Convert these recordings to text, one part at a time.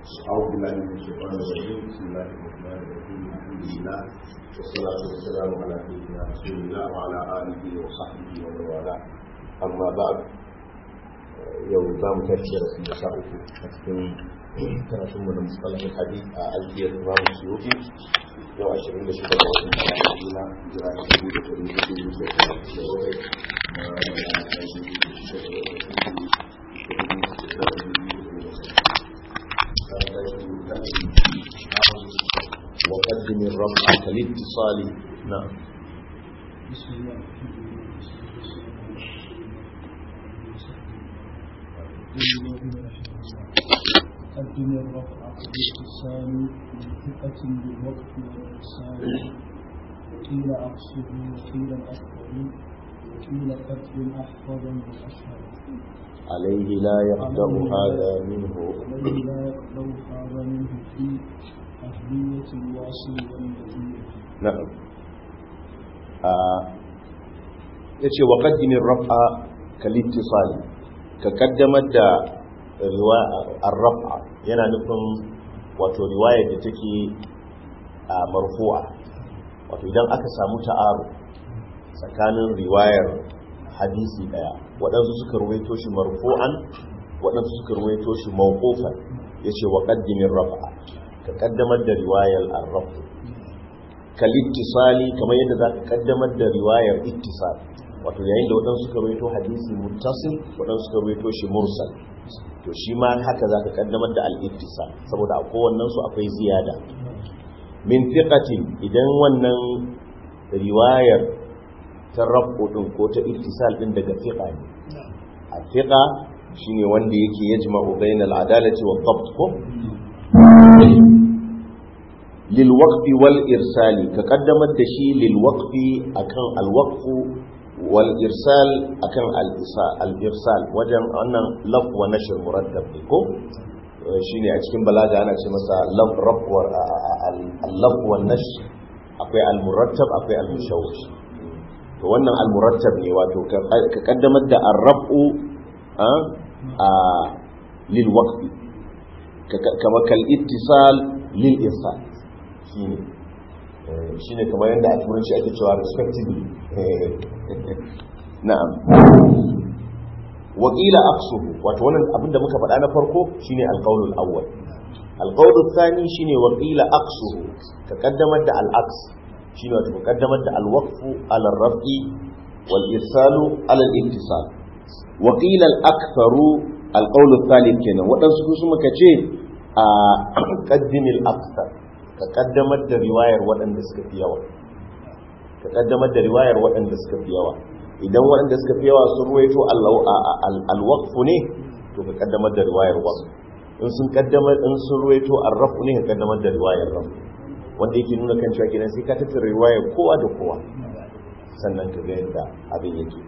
أعوذ بالله من الشيطان الرجيم بسم الله الرحمن الرحيم الحمد لله والصلاة والسلام على سيدنا رسول الله وعلى آله وصحبه ومن والاه أما بعد يوم زام تشير في مساء karatun mu na musalahin hadith a alfiyar imam suyuti yau ashirin da shida ga watan Madina jira da dubu da ɗari hudu da talatin da bakwai وقدم الرفع كالاتصال نعم بسم الله قدم الرفع بالاتصال من ثقة بالوقت والإرسال قيل أقصه وقيل الأكثر وقيل قدم أحفظا بالأشهر عليه لا يقدر هذا منه الذي لا يقبل هذا منه في أهلية الواصل والنتيجة نعم yace wa qaddimin raf'a kalittisali ka kaddamar da ar-raf'a yana nufin wato riwaya da take marfu'a wato idan aka samu ta'aru tsakanin riwayar hadisi daya waɗansu suka ruwaito shi marfu'an waɗansu suka ruwaito shi mawqufan yace wa qaddimin raf'a ka kaddamar da riwayar ar-raf'a kalittisali kamar yadda za ka kaddamar da riwayar ittisal wato yayin da waɗansu suka rawaito hadisi muttasil waɗansu suka rawaito shi mursal to shi ma haka za ka kaddamar da al-ittisal saboda a kowannen su akwai ziyada min fiqatin idan wannan riwayar ta rabu din ko ta ittisal din daga fiqa ne a fiqa shine wanda yake yajma'u bainal adalati wa dhabt ko lilwaqfi wal irsali ka kaddamar da shi lilwaqfi akan alwaqfu wal irsal akan al irsal wajen wannan laf wa nashr muraddab ne ko shine a cikin balaga ana ce masa laf raf wa al laf wa nashr akwai al murattab akwai al mushawwish to wannan al murattab ne wato ka kaddamar da ar rafu a lil waqfi kama kal ittisal lil irsal shine shine kamar yadda a turanci ake cewa respectively na'am wakila aqsuhu wato wannan abinda muka faɗa na farko shine alqaulul awwal alqaulul thani shine wakila aqsuhu ka kaddamar da al-aqs shine wato ka kaddamar da al-waqfu ala ar-raf'i wal irsalu ala al-ittisal wakila al-aktharu alqaulul thalith kenan wadansu su muka ce a qaddimil akthar ka kaddamar da riwayar waɗanda suka fi yawa ka kaddamar da riwayar waɗanda suka fi yawa idan waɗanda suka fi yawa sun ruwaito alwaqfu ne to ka kaddamar da riwayar waqf in sun kaddamar in sun ruwaito arrafu ne ka kaddamar da riwayar raf wanda yake nuna kan cewa kenan sai ka tattara riwayar kowa da kowa sannan ka ga yadda abin yake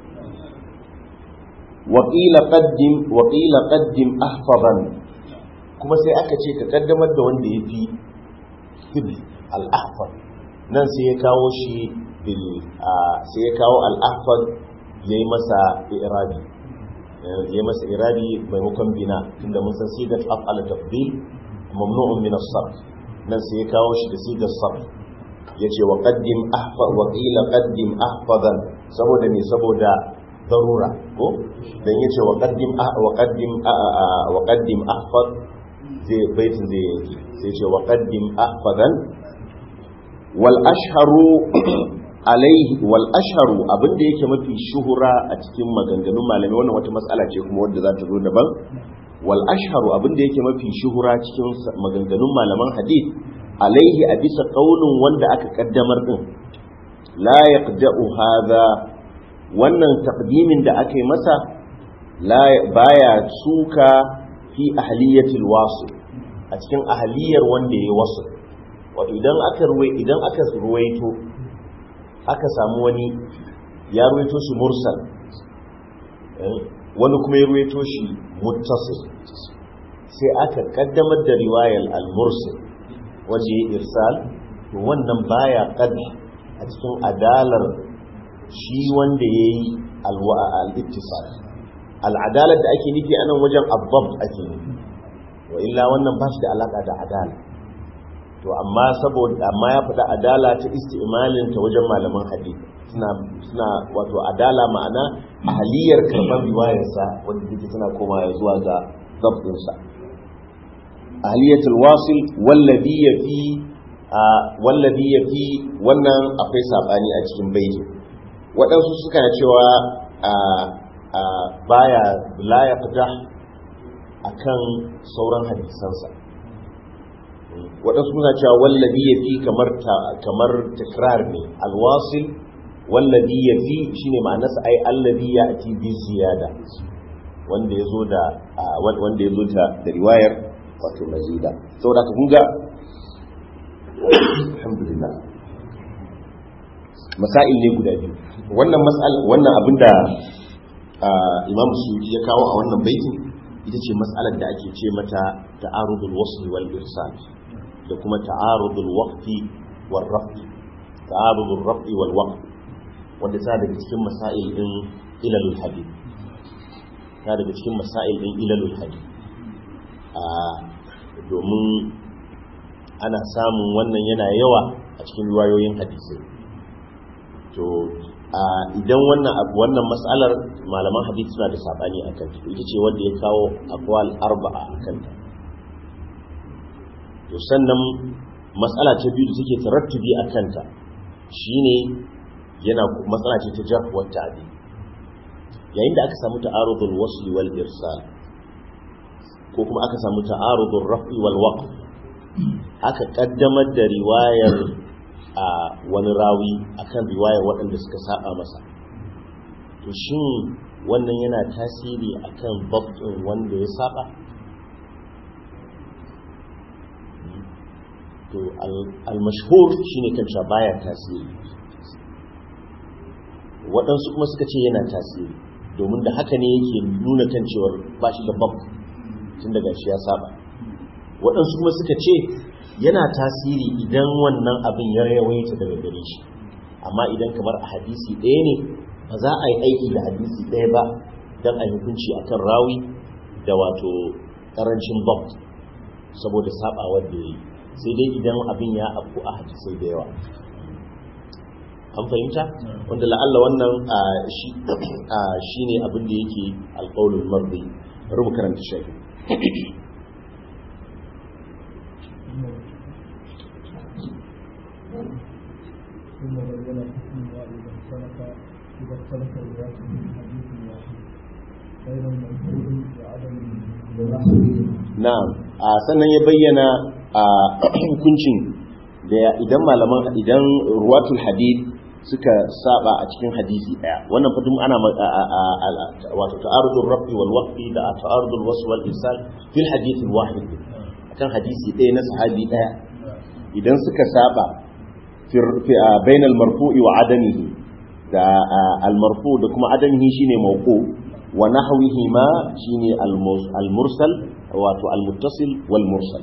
وقيل قدم وقيل قدم احفظا kuma sai aka ce ka kaddamar da wanda ya fi hibl al'ahfar nan sai ya kawo shi sai ya kawo al'ahfar ya yi masa irabi ya yi masa irabi maimakon bina tunda mun san sigar af'ala tafdil mamnu'un min as-sarf nan sai ya kawo shi da sigar sarf yace wa qaddim ahfar wa qila qaddim ahfadan saboda me saboda darura ko dan yace wa qaddim wa qaddim wa qaddim ahfad zai baitin zai yanki sai ce wa qaddim ahfadan wal ashharu alaihi wal ashharu abinda yake mafi shuhura a cikin maganganun malami wannan wata mas'ala ce kuma wanda za ta zo daban wal ashharu abinda yake mafi shuhura cikin maganganun malaman hadith alaihi a bisa kaulin wanda aka kaddamar din la yaqda'u hadha wannan taqdimin da aka yi masa la baya suka fi ahliyatil wasil a cikin ahliyar wanda ya wasu wato idan aka ruwai idan aka ruwaito aka samu wani ya ruwaito shi mursal wani kuma ya ruwaito shi muttasil sai aka kaddamar da riwayar al-mursal wanda ya irsal to wannan baya qadda a cikin adalar shi wanda yayi al-ittisal al'adalar da ake nufi a nan wajen abbab ake nufi wa illa wannan ba shi da alaka da adala to amma saboda amma ya faɗa adala ta isti'malin ta wajen malaman hadisi suna suna wato adala ma'ana ahaliyar karban riwayarsa wanda take tana komawa zuwa ga zabtin sa ahliyatul wasil wallazi yafi wallazi yafi wannan akwai sabani a cikin baiti waɗansu suka cewa baya la yaqda akan sauran hadisansa waɗansu suna cewa wallabi ya fi kamar takrar ne alwasil wallabi ya fi shi ne ma'anasa ai allabi ya ati bi ziyada wanda ya zo da wanda ya zo da riwayar wato mazida saboda ka kunga alhamdulillah masail ne guda biyu wannan mas'al wannan abinda imam suyuti ya kawo a wannan baitin ita ce mas'alar da ake ce mata ta'arudul wasl wal irsal da kuma ta'arudul waqti wal raf'i ta'arudul raf'i wal waqt wanda ta daga cikin masail din ilalul hadith ta daga cikin masail din ilalul hadith a domin ana samun wannan yana yawa a cikin riwayoyin hadisai to idan wannan wannan mas'alar malaman hadisi suna da sabani akan ta ita ce wanda ya kawo aqwal arba'a akan ta to sannan matsala ta biyu da take tarattubi akan ta shine yana matsala ce ta jarh wa ta'dil yayin da aka samu ta'arudul wasl wal irsal ko kuma aka samu ta'arudul raf'i wal waqf aka kaddamar da riwayar a wani rawi akan riwayar waɗanda suka saba masa to shin wannan yana tasiri akan babin wanda ya saba to al-mashhur shine kan cewa baya tasiri waɗansu kuma suka ce yana tasiri domin da haka ne yake nuna kan cewar ba shi da bab tun daga shi ya saba waɗansu kuma suka ce yana tasiri idan wannan abin ya yawaita daga gare shi amma idan kamar a hadisi ɗaya ne ba za a yi aiki da hadisi ɗaya ba don a hukunci a kan rawi da wato ƙarancin bab saboda sabawar da ya yi sai dai idan abin ya afku a hadisai da yawa an fahimta wanda la'alla wannan shi ne abin da yake alƙaunin mardi rubu karanta shafi ثم بين حكمها إذا اختلف إذا اختلف الرواة من حديث واحد بين المنقول وعدم na'am a sannan ya bayyana a hukuncin da idan malaman idan ruwatul hadith suka saba a cikin hadisi daya wannan fatum ana wato ta'arudul rafi wal waqfi da ta'arudul wasl wal irsal fil hadith al wahid akan hadisi daya na sahabi daya idan suka saba fi bainal marfu'i wa adamihi da al marfu da kuma adamihi shine mawqu wa nahwihi ma shine al mursal wato al muttasil wal mursal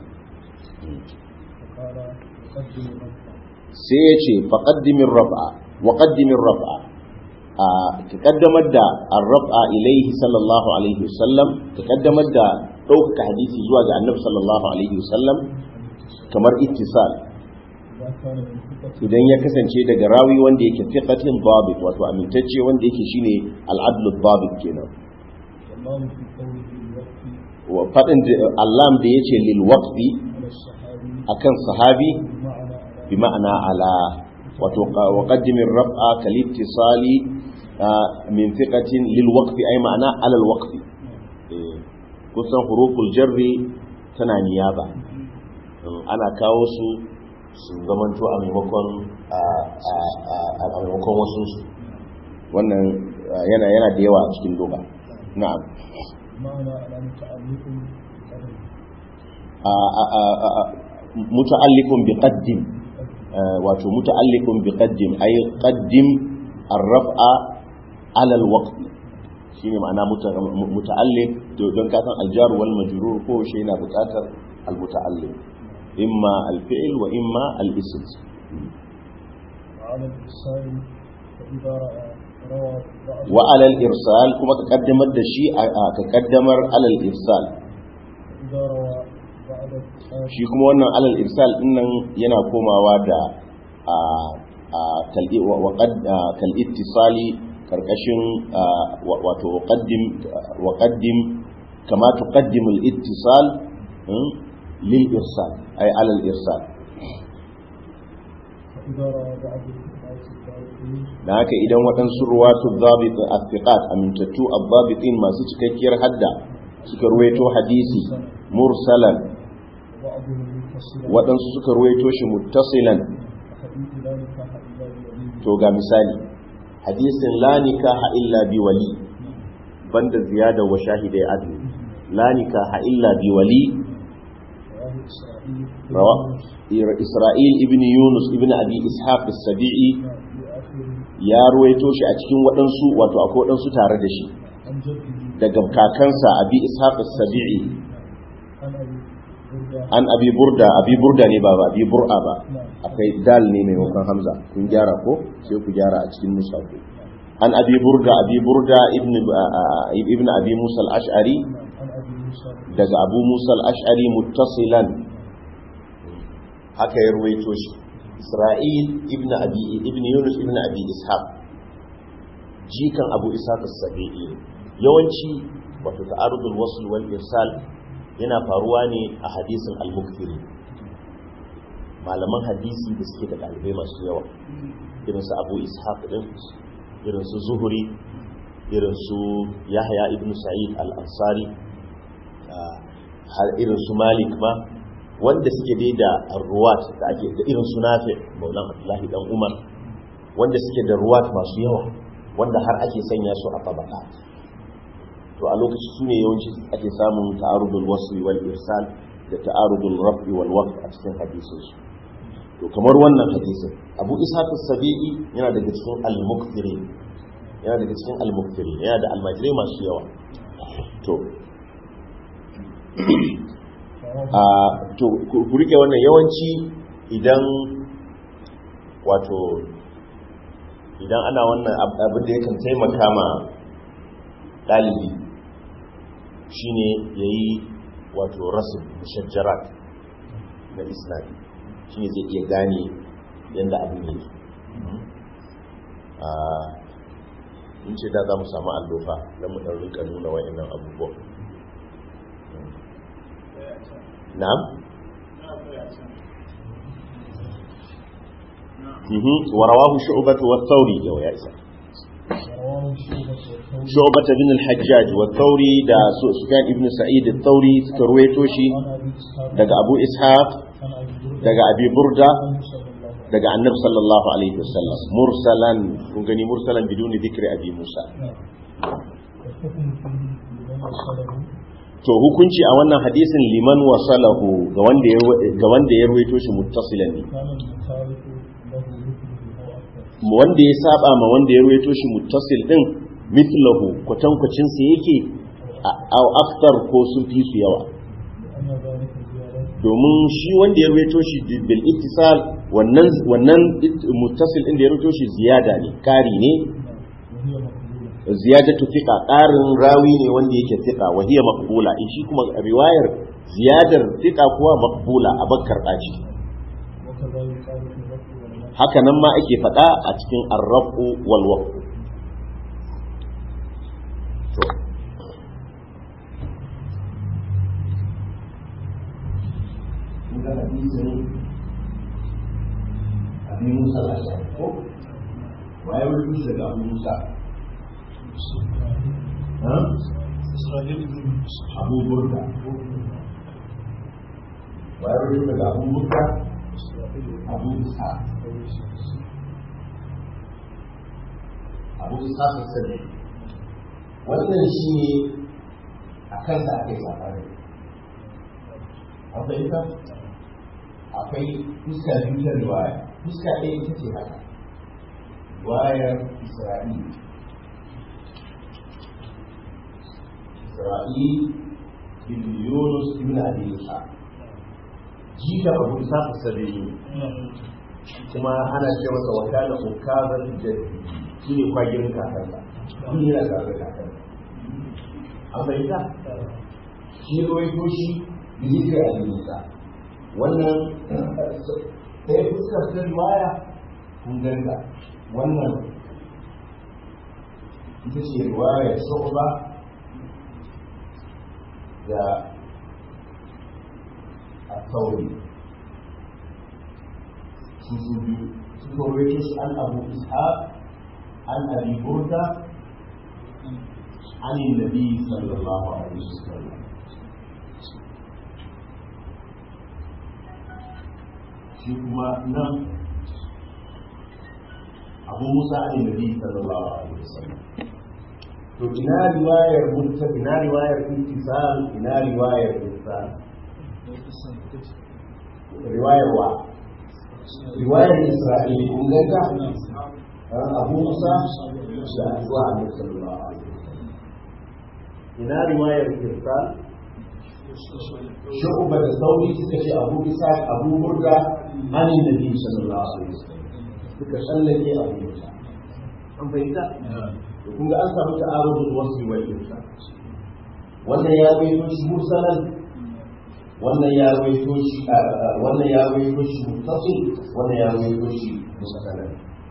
فقال قدم ربك sai ya ce faƙaddimin raf'a wa ƙaddimin raf'a a ka ƙaddamar da arraf'a ilaihi sallallahu alaihi wasallam ka ƙaddamar da ɗaukaka hadisi zuwa ga annabi sallallahu alaihi wasallam kamar ittisal إذا كان من ثقة idan ya kasance daga rawi wanda yake fiqatin babit wato amintacce wanda yake shine al-adlu babit kenan والله في قوله الوقت wa fadin Allah da yace lil waqfi على الصحابي akan sahabi بمعنى على بمعنى على وتق- وقدم الرفع كالاتصال آه، من ثقة للوقف أي معنى على الوقف إيه. kusan huruful jarri tana niyaba Mm, ana kawo su su zamanto a maimakon a a- a- a maimakon wasu su wannan ah, yana yana da yawa a cikin doka na'am بمعنى على متعلق بقدر Ah, ah, ah, ah, ah, muta'alliqun bi qaddim آه، wato muta'alliqun bi qaddim ay qaddim ar-raf'a 'ala al-waqt shine ma'ana muta- mu- muta'alliq to don ka san al-jar wal majrur ko shi yana buƙatar al-muta'alliq imma al-fi'l wa imma al-ism وعلى الإرسال فإذا رأى روى بعض wa 'ala al-irsal kuma ka kaddamar da shi a- a- ka kaddamar 'ala al-irsal فإذا روى shi kuma wannan alal irsal dinnan yana komawa da a a kal'i wa qad kal ittisali karkashin wato qaddim wa qaddim kama tuqaddimu al ittisal lil irsal ay alal irsal فإذا رأى بعض الناس الضابطين da haka idan waɗansu ruwatu zabit athiqat amintattu abbabitin masu cikakkiyar hadda suka ruwaito hadisi mursalan وبعضهم متصلا waɗansu suka ruwaito shi muttasilan فحديث لا نكاح إلا بولي to ga misali hadisin la nikaha illa bi wali banda ziyada wa shahidai adli la nikaha illa bi wali رواه إسرائيل rawa Isra'il ibn Yunus ibn Abi Ishaq as-Sabi'i في آخر ya ruwaito shi a cikin waɗansu wato akwai waɗansu tare da shi عن جده daga kakansa Abi Ishaq as-Sabi'i عن أبي بردة an Abi Burda Abi Burda ne ba ba Abi Bur'a ba نعم akwai dal ne maimakon Hamza kun gyara ko sai ku gyara a cikin nusa ku an Abi Burda Abi Burda ibn ibn Abi Musa al-Ash'ari نعم عن أبي موسى daga Abu Musa al-Ash'ari muttasilan haka ya ruwaito shi Isra'il ibn Abi ibn Yunus ibn Abi Ishaq jikan Abu Ishaq as-Sabi'i yawanci wato ta'arudul wasl wal irsal yana faruwa ne a hadisin al-mukthiri malaman hadisi da suke da ɗalibai masu yawa irin su Abu Ishaq din irin su Zuhri irin su Yahya ibn Sa'id al-Ansari har irin su Malik ma wanda suke dai da ruwat da ake da irin su Nafi Maulan Abdullahi dan Umar wanda suke da ruwat masu yawa wanda har ake sanya su a tabaka to a lokaci su ne yawanci ake samun ta'arudul wasli wal irsal da ta'arudul raf'i wal waqf a cikin hadisin su to kamar wannan hadisin Abu Ishaq as-Sabi'i yana daga cikin al-mukthirin yana daga cikin al-mukthirin yana da almajirai masu yawa to a to ku ku rike wannan yawanci idan wato idan ana wannan ab- abin da yakan taimaka ma ɗalibi shine ya yi wato rasu mushajjarat na isnadi shine zai iya gane yadda abin yake a in ce da za mu samu allofa don mu ɗan rika nuna wa'annan abubuwan na'am mhm wa rawahu shu'bah wa thawri yau ya isa رواه شعبة والثوري shu'bah bin al-hajjaj wa thawri da Su- sufyan ibn sa'id al-thawri suka ruwaito shi عن أبي إسحاق daga abu ishaq عن أبي بردة daga abi burda عن صلى الله عليه daga annabi sallallahu alaihi wasallam mursalan kun gani mursalan biduni dhikri abi musa وسلم والحكم فيه لمن وصله to hukunci a wannan hadisin liman wasalahu ga wanda ya ga wanda ya ruwaito shi muttasilan ne كان المخالف له مثله أو أكثر wanda ya saba ma wanda ya ruwaito shi muttasil din mithlahu kwatankwacin sa yake a- aw aktar ko sun fi su yawa لأن ذلك زيادة domin shi wanda ya ruwaito shi bil ittisal wannan wannan it- muttasil din da ya ruwaito shi ziyada ne kari ne وهي مقبولة ziyadatu thiqa qarin rawi ne wanda yake thiqa wa hiya maqbula in shi kuma riwayar ziyadar thiqa kuwa maqbula a bakkar daji وكذا يقال في الرفع والنفي haka nan ma ake faɗa a cikin arrafu wal waqf to Muka hadisin Abi Musa al-Ash'ari ko waye wani daga Abu Musa ha إسرائيل بن Abu Burda waye wani daga Abu Burda Abu Ishaq Abu Ishaq al-Sadi wannan shi ne a kansa aka yi safari an fahimta akwai fuska biyu ta riwaya fuska ɗaya ita ce haka riwayar Isra'il Isra'il ibn Yunus ibn Abi Ishaq jika Abu Ishaq al-Sadi kuma ana ce masa wakana ukazar jaddi shi ne kwagirin kakansa shi yana tare da kakansa an fahimta shi ruwaito shi bizikir al-musa wannan ɗaya fuskar ta riwaya kun ganga wannan ita ce riwayar shu'ba da الثوري سوسوبيتوس عن أبو إسحاق عن أبي بردة عن النبي صلى الله عليه وسلم shi kuma nan abu musa ne nabi sallallahu alaihi wasallam to ina riwayar mutta ina riwayar intisal ina riwayar irsal riwayar wa riwayar isra'il kun ganta abu musa da zuwa annabi sallallahu alaihi wasallam ina riwayar irsal shu'ba da sauri suka ce abu isa abu burda an nabi sallallahu alaihi wasallam suka tsallake abu musa an fahimta to kun ga an samu ta'arudul wasfi wal irsal wannan ya bayyana shi mursalan wannan ya rawaito shi wannan ya rawaito shi muttasil wannan ya rawaito shi musalan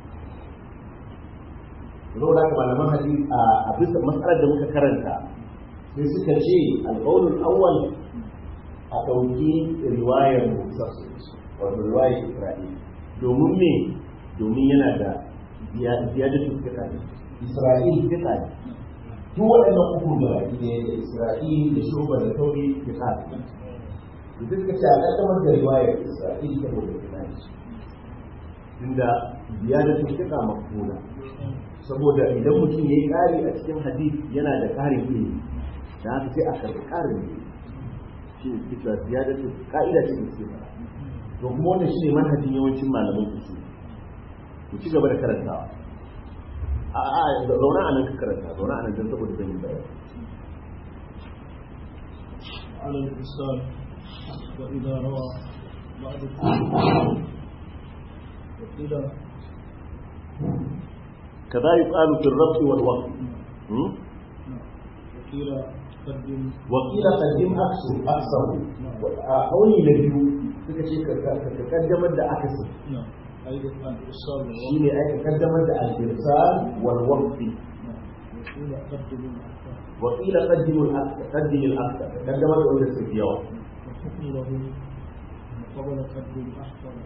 Saboda haka malaman hadisi a bisa matsalar da muka karanta sai suka ce alƙawlul awwal a ɗauki riwayar muttasil wato riwayar Isra'il domin me domin yana da ziyadatu fiqa ne Isra'il fiqa ne duk waɗannan uku da baki ne da Isra'il da Shuba da Tauri fiqa ne da suka ce a ƙaddamar da riwayar Isra'il saboda tunani inda ziyadatul fiqa maqbula saboda idan mutum yayi ƙari a cikin hadith yana da ƙarin ilimi da haka sai a karɓi ƙarin ilimi shi ne suke cewa ziyadatul ka'ida ce da suke fara to kuma wannan shine manhajin yawancin malaman usul ku ci gaba da karantawa a a zauna a nan ka karanta zauna a nan don saboda zan yi bayani على الإنسان وإذا روى بعض وقيل كذا يقال في الرفع والوقف وقيل قدم وقيل قدم أكثر أكثر قولي نبيو suka ce ka kaddamar da akasi نعم أيضا الإرسال shi ne aka kaddamar da al-irsal wal waqfi وقيل قدم الأحكام wa qila qaddimu al-aqsa qaddim al-aqsa kaddamar da wanda suke yawa والحكم له قبل قدم أحكام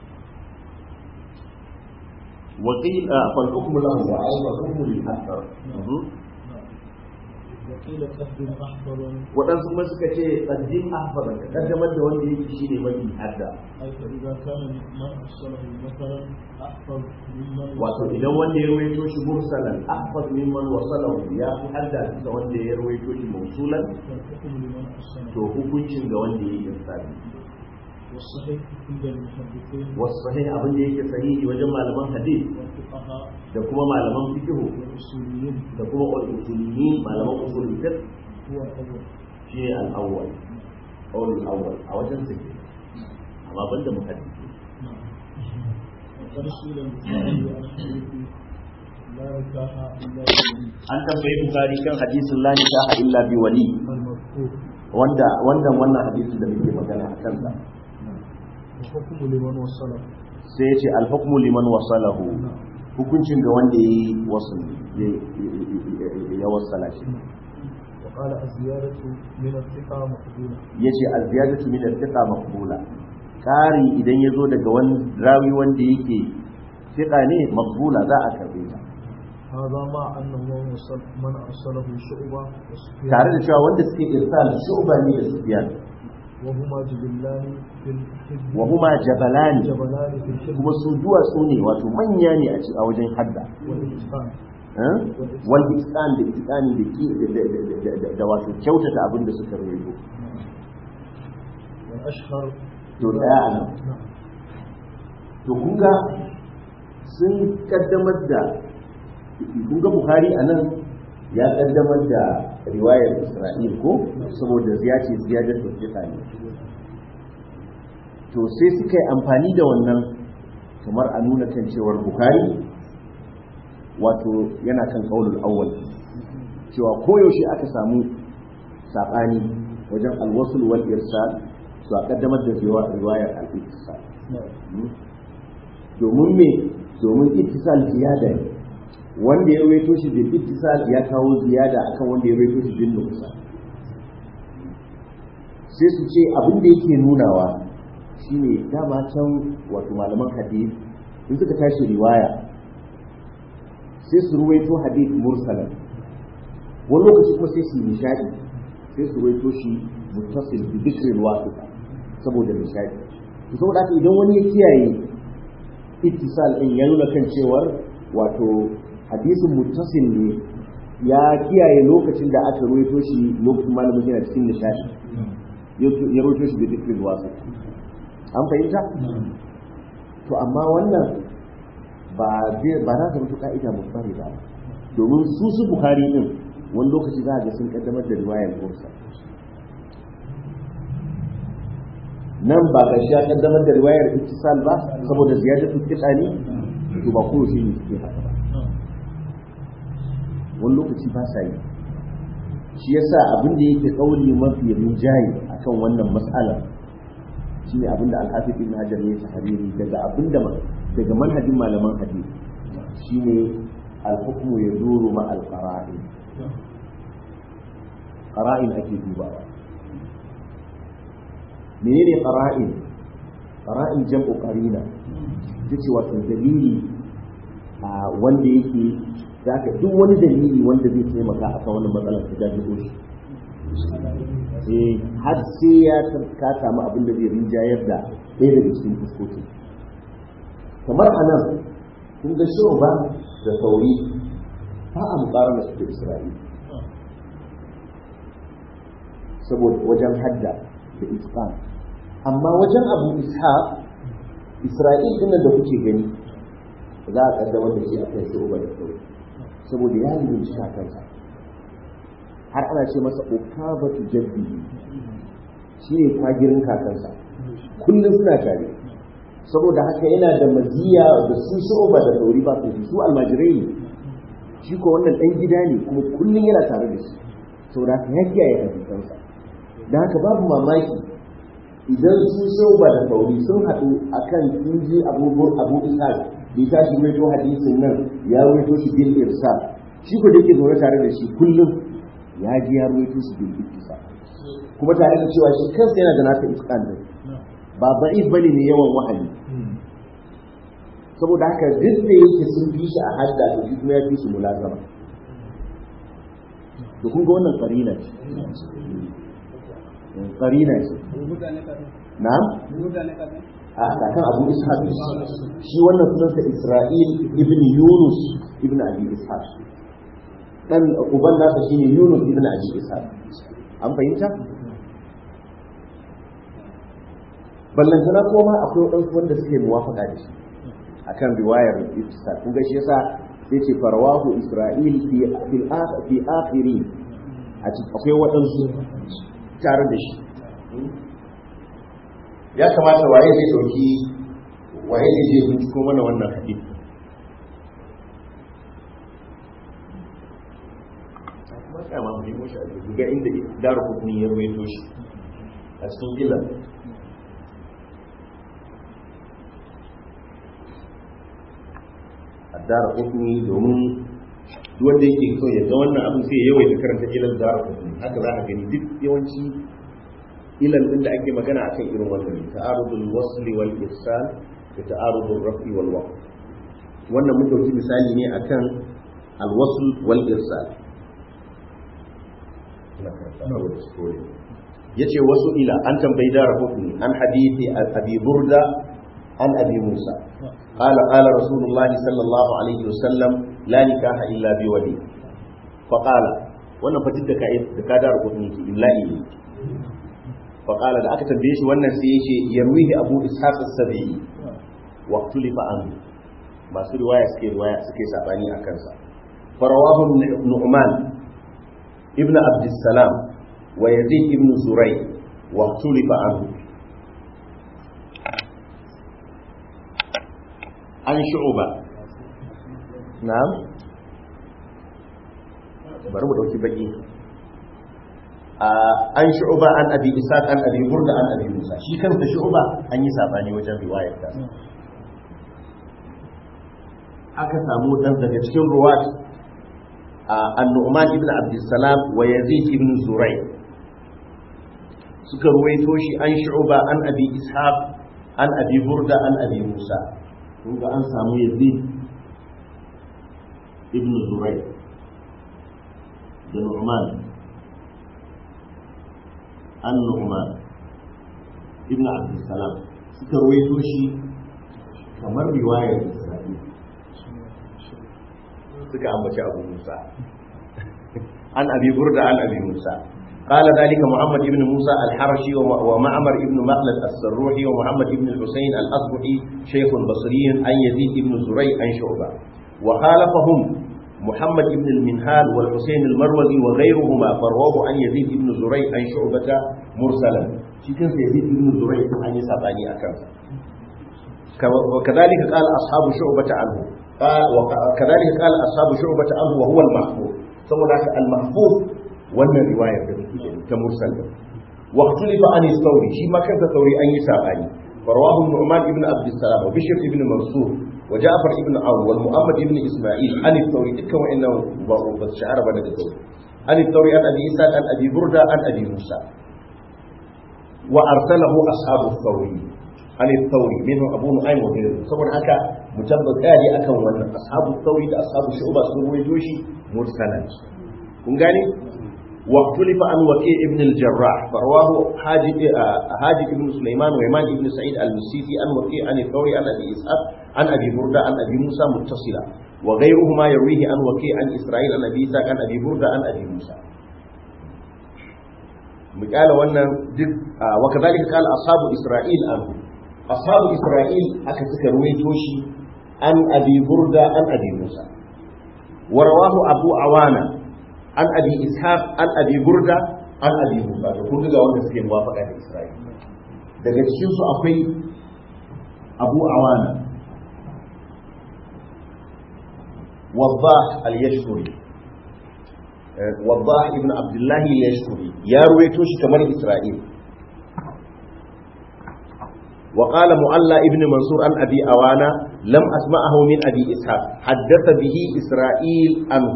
wa qila fal hukmu lahu wa ay fal hukmu lil akthar نعم وقيل قدم أحكام waɗansu kuma suka ce qaddim ahfar ka kaddamar da wanda yake shine mafi hadda أي فإذا كان ما أرسله مثلا أحفظ ممن wato idan wanda ya rawaito shi mursalan ahfaz mimman wasalahu ya fi hadda da wanda ya rawaito shi mausulan فالحكم لمن أرسله to hukuncin ga wanda ya yi irsali والصحيح عند المحدثين wasu sahih abin da yake sahihi wajen malaman hadith والفقهاء da kuma malaman fiqh والأصوليين da kuma usuliyyin malaman usulul fiqh هو الأول shi ne al-awwal qawl al-awwal a wajen fiqh amma banda muhaddisi نعم وقد سئل البخاري عن حديث لا نكاح إلا بالولي an tambayi bukhari kan hadisin la nikaha illa bi wali المذكور wanda wannan wannan hadisin da muke magana a kansa وحكم لمن وصله sai ya ce al-hukmu liman wasalahu hukuncin ga wanda ya yi wasu ya wasala shi وقال الزيادة من الثقة مقبولة ya ce al-ziyadatu min al-thiqa maqbula kari idan ya zo daga wani rawi wanda yake thiqa ne maqbula za a karbe ta هذا مع أنه من وصل من أرسله شعبة وسفيان tare da cewa wanda suke irsal shu'ba ne da sufyan وهما جبلان في الحزب wa huma jabalani جبلان في الحزب kuma su duwatsu ne wato manya ne a ci- a wajen hadda والإتقان eh? wal itqan da itqani da ki da- da- da- da- da- da wato kyautata abin da suka rawaito والأشهر to daya a nan نعم to kun ga sun kaddamar da kun ga bukhari a nan ya kaddamar da riwayar isra'il ko saboda ya ce ziyadar da ne to sai suka yi amfani da wannan kamar a nuna kan cewar bukhari wato yana kan kaulul awwal cewa koyaushe aka samu saɓani wajen alwasul wal irsal to a kaddamar da riwayar al-ittisal domin me domin ittisal ziyada ne wanda ya rawaito shi bil ittisal ya kawo ziyada akan wanda ya rawaito shi bil nuqsan sai su ce abin da yake nunawa shine dama can wato malaman hadith in suka tashi riwaya sai su ruwaito hadith mursalan wani lokaci kuma sai su yi nishadi sai su ruwaito shi muttasil bi dhikri wasita saboda nishadi to saboda haka idan wani ya kiyaye ittisal din ya nuna kan cewar wato hadisin muttasil ne ya kiyaye lokacin da aka ruwaito shi lokacin malamin yana cikin nishadi ya ruwaito shi bi dhikri wasita an fahimta to amma wannan ba ba za ta mutu ka'ida musbari ba domin su su bukhari din wani lokaci za a ga sun kaddamar da riwayar mursa nan ba ga shi ya kaddamar da riwayar ittisal ba saboda ziyadatu kitani to ba ko shi ne suke haka ba wani lokaci ba sa yi shi yasa abin da yake kauli mafi rinjaye akan wannan mas'alar shi ne abin da alhafi ibn hajar ya tahariri daga abin da daga manhajin malaman hadisi shi ne alhukmu ya duru ma alqara'in qara'in ake dubawa menene qara'in qara'in jam'u qarina tace wato dalili a wanda yake zaka duk wani dalili wanda zai taimaka akan wannan matsalar ta jajibo shi eh har sai ya ka samu abin da zai rinjayar da ɗaya daga cikin fuskoki kamar a nan kun ga ba da sauri ba a mukarar da suke isra'ila saboda wajen hadda da iskan amma wajen abu ishaq isra'il din da kuke gani za a kaddamar da shi a kan shu'uba da sauri saboda ya lalace kansa har ana ce masa ukabatu jaddi shi ne kwagirin kakansa kullum suna tare saboda haka yana da maziya da su shu'uba da sauri ba su su almajirai ne shi ko wannan dan gida ne kuma kullum yana tare da shi saboda haka ya kiyaye hadisansa da haka babu mamaki idan su shu'uba da sauri sun haɗu akan sun ji abubuwan abu ishaq bai tashi waito hadisin nan ya waito shi bil irsal shi ko da yake zaune tare da shi kullum ya ji ya ruwaito su bil ittisa kuma tare da cewa shi kansa yana da naka itqan din ba da'if bane ne yawan wahayi saboda haka duk da yake sun fi shi a hadda to shi kuma ya fi su mulazama to kun ga wannan qarina ce qarina ce na'am a kakan abu ishaq shi wannan sunansa isra'il ibn yunus ibn abi ishaq dan uban nasa shine Yunus ibn Abi Ishaq an fahimta ballantana kuma akwai wadansu wanda suke muwafaka da shi akan riwayar Ishaq kun ga shi yasa sai ce farwahu Isra'il fi fil fi akhiri a cikin akwai wadansu tare da shi ya kamata waye zai dauki waye ne zai binciko mana wannan hadisi tsaya ma mu nemo shi a jirgi ga inda daru hukuni ya ruwaito shi a cikin gila a daru hukuni domin wanda yake so ya ga wannan abin sai ya yawaita karanta ilal daru hukuni haka za a gani duk yawanci ilal din da ake magana akan irin wannan ta'arudul wasli wal irsal da ta'arudul rafi wal waqf wannan mun dauki misali ne akan al wasl wal irsal yace wasu ila an tambayi dara hukumi an hadithi abi burda an abi musa qala qala rasulullahi sallallahu alaihi wasallam la nikaha illa bi wali fa qala wannan fatin da kai da ka dara hukumi ki illa ne fa qala da aka tambaye shi wannan sai yace yarwihi abu ishaq as-sabi'i wa tulifa an masu riwaya suke riwaya suke sabani akan sa farawahu nu'man ابن عبد السلام ويزيد ابن زري واختلف عنه عن شعوبة نعم bari mu ɗauki baki an shu'ba an abi isaq an abi burda an abi musa shi kansa shu'ba an yi sabani wajen riwayar ta aka samu dan daga cikin ruwat an-nu'man ibn abdussalam wa yazid ibn zuray suka ruwaito shi an shu'ba an abi ishaq an abi burda an abi musa kun ga an samu yazid ibn zuray da nu'man an nu'man ibn abdussalam suka ruwaito shi kamar riwayar isra'il suka ambaci abu musa an abi burda an abi musa قال ذلك محمد بن موسى الحرشي ومعمر بن مخلد السروحي ومحمد بن الحسين الأصبحي شيخ بصري عن يزيد بن زريع عن شعبة وخالفهم محمد بن المنهال والحسين المروزي وغيرهما فرواه عن يزيد بن زريع عن شعبة مرسلا شكل يزيد بن زريع عن يسابعني أكام وكذلك قال أصحاب شعبة عنه قال وكذلك قال أصحاب شعبة عنه وهو المحفوظ ثم المحفوظ wannan riwayar da muke ta mursal wa ikhtalifa an sauri shi ma kansa sauri an yi sabani farwahu nu'man ibn abd salam wa bishr ibn mansur wa ja'far ibn awn wal muhammad ibn isma'il an sauri dukkan wa'annan ba ba shahara ba daga sauri an sauri an abi isa an abi burda an abi musa wa arsalahu ashabu sauri an sauri minhu abu nu'aym wa ghayruhu saboda haka mutabbata ne akan wannan ashabu sauri da ashabu shu'ba sun ruwaito shi mursalan kun gane واختلف عن وكيع ابن الجراح فرواه حاجب حاجب ابن سليمان ويمان ابن سعيد المسيسي عن وكيع عن الثوري عن ابي اسحاق عن ابي برده عن ابي موسى متصلا وغيرهما يرويه عن وكيع عن اسرائيل عن ابي اسحاق عن ابي برده عن ابي موسى مقال wannan duk wa kadhalika qala ashabu isra'il an ashabu isra'il aka suka ruwaito shi an abi burda an abi musa wa rawahu abu awana an abi ishaq an abi burda an abi musa to kun ga wanda suke muwafaka da isra'il daga cikin su akwai abu awana wadah al-yashkuri wadah ibn abdullah al-yashkuri ya ruwaito shi kamar isra'il وقال معلى ابن منصور عن أبي أوانا لم أسمعه من أبي إسحاق حدث به إسرائيل عنه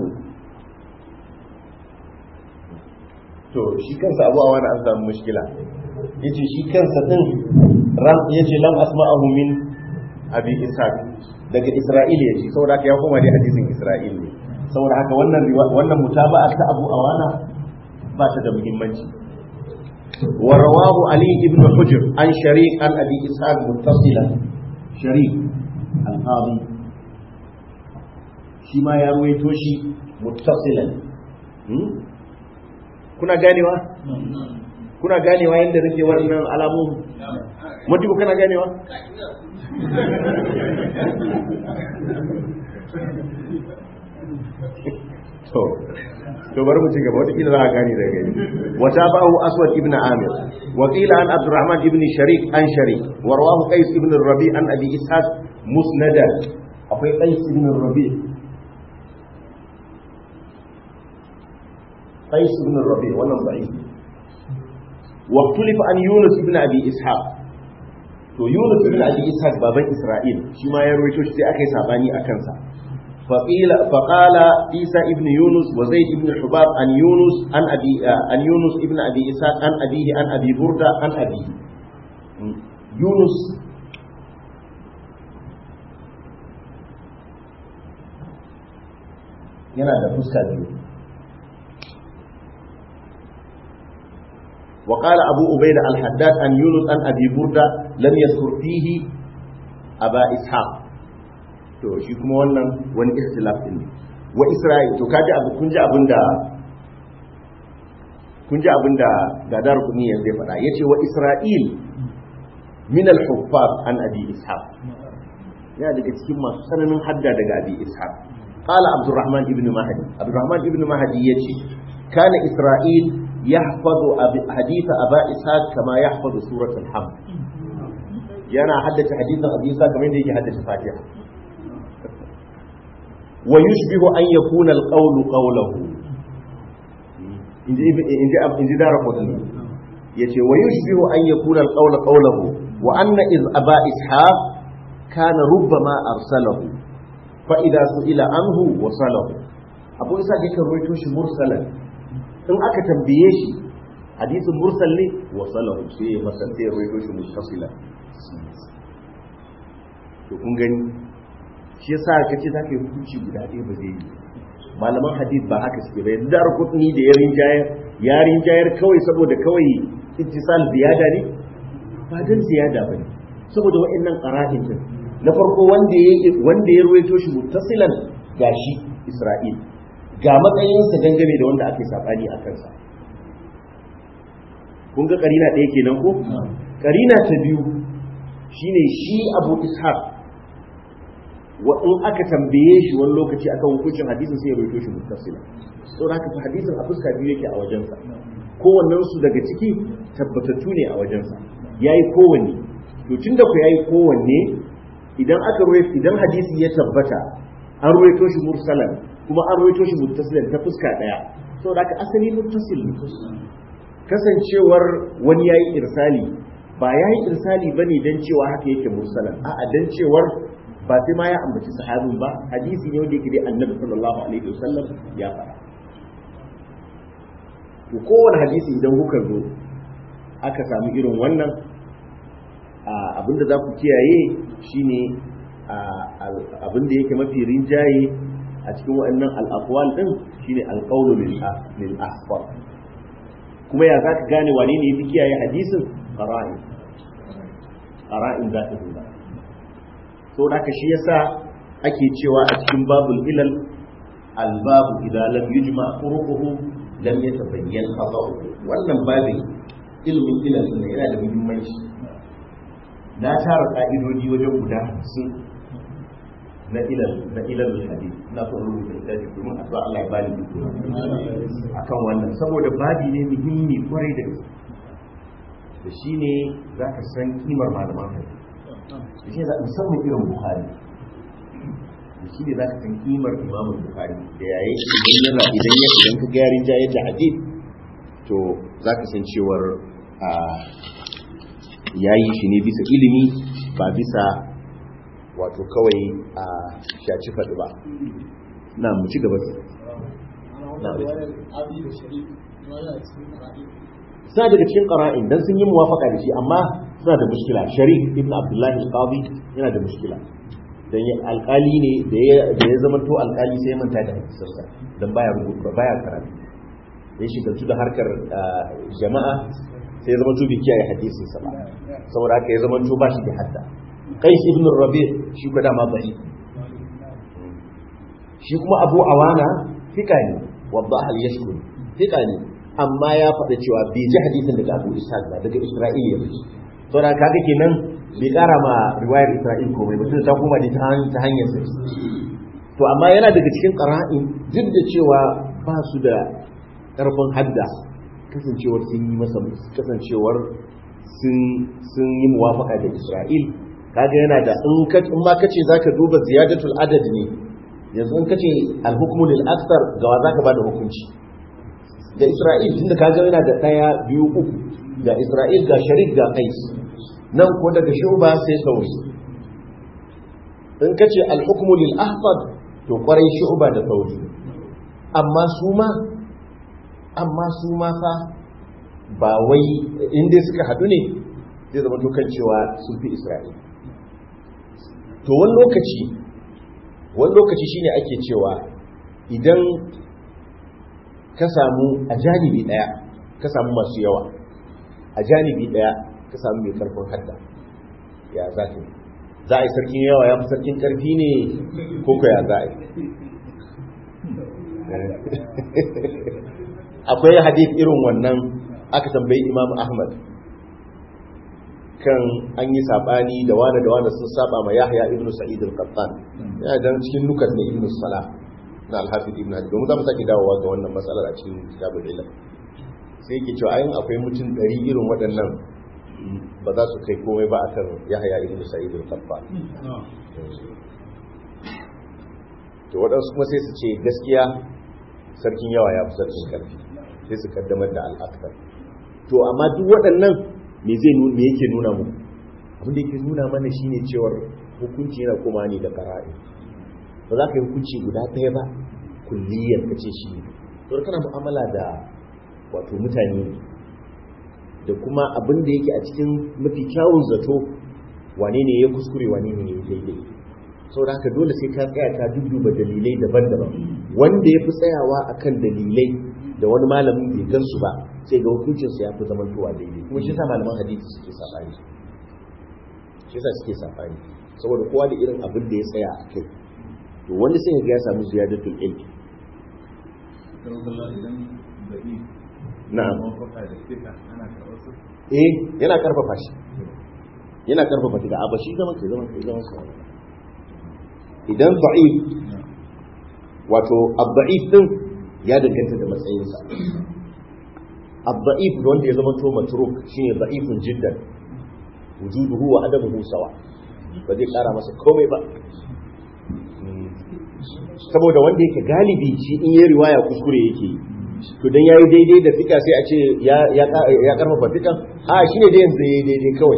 to shi kansa abu a wani an samu mushkila ya ce shi kansa din ram ya ce lam asma'ahu min abi ishaq daga isra'il ya ce saboda haka ya koma dai hadisin isra'il ne saboda haka wannan wannan mutaba'a ta abu awana ba ta da muhimmanci wa rawahu ali ibn hujr an shariq an abi ishaq muttasilan shariq al-qadi shi ma ya ruwaito shi muttasilan kuna ganewa kuna ganewa yadda nake wannan alamomi mutu kana ganewa to to bari mu ci gaba wata kila za a gane daga gani wata ba'u aswad ibn amir wa qila an abdurrahman ibn sharik an sharik wa rawahu qais ibn rabi an abi ishaq musnada akwai qais ibn rabi قيس بن الربيع wannan ضعيف واختلف عن يونس بن ابي اسحاق to Yunus ibn Abi Ishaq baban Isra'il shi ma ya rawaito shi sai aka yi sabani a kansa faqila faqala Isa ibn Yunus wa Zaid ibn Hubab an Yunus an Abi an Yunus ibn Abi Ishaq an abihi an Abi Burda an abi Yunus yana da fuska biyu وقال أبو أبيد الحداد أن يونس أن أبي بردة لم يذكر فيه أبا إسحاق to shi kuma wannan wani ikhtilaf din wa Isra'il to kaji abu kun ji abinda kun ji abinda gadar kuni yanzu ya faɗa yace wa Isra'il min al-huffaz an abi ishaq ya daga cikin masu sananin hadda daga abi ishaq qala abdurrahman ibn mahdi abdurrahman ibn mahdi yace kana isra'il yahfazu hadith aba ishaq kama yahfazu surat al-hamd yana haddace hadithan abi ishaq kamar yadda yake haddace fatiha wa yushbihu an yakuna al-qawlu qawluhu inji inji inji dara qutni yace wa yushbihu an yakuna al-qawla qawluhu wa anna iz aba ishaq kana rubbama arsalahu fa idza su'ila anhu wasalahu abu isa da kan rawaito shi mursalan in aka tambaye shi hadisin mursal ne wasalahu sai ya masa sai ya rawaito shi muttasila to kun gani shi yasa kace zaka yi hukunci guda ɗaya ba zai yi malaman hadith ba haka suke ba yanzu dar kutni da yarin jayar yarin jayar kawai saboda kawai ittisal ziyada ne ba dan ziyada ba ne saboda wa'annan qara'in din na farko wanda ya wanda ya ruwaito shi muttasilan gashi Isra'il ga matsayinsa dangane da wanda ake sabani a kansa kun ga karina ɗaya kenan ko karina ta biyu shine shi Abu Ishaq wa in aka tambaye shi wani lokaci akan hukuncin hadisin sai ya rubuto shi muttasila to haka fa hadisin a fuska biyu yake a wajensa kowannen su daga ciki tabbatattu ne a wajensa yayi kowanne to tunda ku yayi kowanne idan aka ruwaito idan hadisi ya tabbata an ruwaito shi mursalan kuma an ruwaito shi muttasilan ta fuska daya saboda haka asali muttasil ne kasancewar wani yayi irsali ba yayi irsali bane dan cewa haka yake mursalan a'a dan cewar ba sai ma ya ambaci sahabin ba hadisi ne wanda yake dai annabi sallallahu alaihi wasallam ya faɗa to kowane hadisi idan kuka zo aka samu irin wannan abinda za ku kiyaye shine abinda yake mafi rinjaye a cikin waɗannan al'aqwal din shine alqawlu lil ahfar kuma ya zaka gane wane ne yafi kiyaye hadisin qara'in qara'in za ta duba so da shi yasa ake cewa a cikin babul ilal albabu idan lam yujma turuquhu lam yatabayyan qada'uhu wannan babin ilmin ilal ne yana da muhimmanci na tara ka'idodi wajen guda 50 na ilal na ilal hadith na son rubuta littafi domin addu'a Allah ya bani duk akan wannan saboda babi ne muhimmi kwarai da gaske da shine zaka san kimar malaman hadith da shi musamman irin buhari da shi ne za ka san kimar imamun buhari da yayi idan yana idan ya idan ka gyarin jayar da hadith to za ka san cewar a yayi shi ne bisa ilimi ba bisa wato kawai a shaci faɗi ba na mu ci gaba suna daga cikin ƙara'in don sun yi muwafaka da shi amma suna da mushkila sharif ibn abdullahi al-qadi yana da mushkila dan alkali ne da ya zama to alkali sai ya manta da hadisarsa dan baya rubutu baya karatu ya shigaltu da harkar jama'a sai ya zama to bai kiyaye hadisin sa ba saboda haka ya zama to ba shi da hadda qais ibn rabi shi ko dama bai shi kuma abu awana fika ne wadda hal yashkur fika ne amma ya faɗa cewa bai ji hadisin daga abu ishaq ba daga isra'ila ya ji saboda kaga kenan bai kara ma riwayar Isra'il komai mutum ta kuma da ta hanyar sa to amma yana daga cikin qara'in duk da cewa ba su da karfin hadda kasancewar sun yi masa kasancewar sun sun yi muwafaka da Isra'il kaga yana da in ka in ma kace zaka duba ziyadatul adad ne yanzu in kace al-hukmu lil akthar ga wa zaka bada hukunci da Isra'il tunda kaga yana da daya biyu uku ga Isra'il ga Sharik ga Qais nan ko daga shuba sai sauri in ka ce alhukumu lil ahfad to kwarai shuba da sauri amma su ma amma su ma fa ba wai inda suka hadu ne zai zama to kan cewa sun fi isra'ila to wani lokaci wani lokaci shine ake cewa idan ka samu a janibi daya ka samu masu yawa a janibi daya ka samu mai karfin hadda ya za ta za a yi sarkin yawa ya fi sarkin karfi ne ko ko ya za a yi akwai hadith irin wannan aka tambayi imam ahmad kan an yi sabani da wani da wani sun saba ma yahya ibn sa'id al-qattan yana dan cikin nukat ne ibn salah na al-hafiz ibn hadid domin za mu sake dawowa ga wannan matsalar a cikin kitabul ilm sai yake cewa ayin akwai mutum ɗari irin waɗannan ba za su kai komai ba akan yahya ibn sa'id al-qattan to waɗansu kuma sai su ce gaskiya sarkin yawa ya fi sarkin karfi sai su kaddamar da al'aktar to amma duk waɗannan me zai me yake nuna mu abin da yake nuna mana shine cewar hukunci yana koma ne da qara'i ba za ka yi hukunci guda ɗaya ba kulliyar ka ce shi to kana mu'amala da wato mutane da kuma abin da yake a cikin mafi kyawun zato wane ne ya kuskure wane ne ya daidai saboda haka dole sai ka tsaya ka dudduba dalilai daban-daban wanda ya fi tsayawa akan dalilai da wani malamin bai gansu ba sai ga hukuncinsa ya fi zamantowa daidai kuma shi sa malaman hadisi suke sabani shi sa suke sabani saboda kowa da irin abin da ya tsaya a kai to wani sai ga ya samu ziyadatul ilmi na'am eh yana karfafa shi yana karfafa shi da abashi zaman kai zaman kai zaman kai idan da'if wato ad-da'if din ya danganta da matsayinsa ad-da'if wanda ya zama to matruk shine da'ifun jiddan wujuduhu wa adamuhu sawa ba zai kara masa komai ba saboda wanda yake galibi shi in yi riwaya kuskure yake yi to dan yayi daidai da fika sai a ce ya ya ya karfafa fikan a shine dai yanzu yayi daidai kawai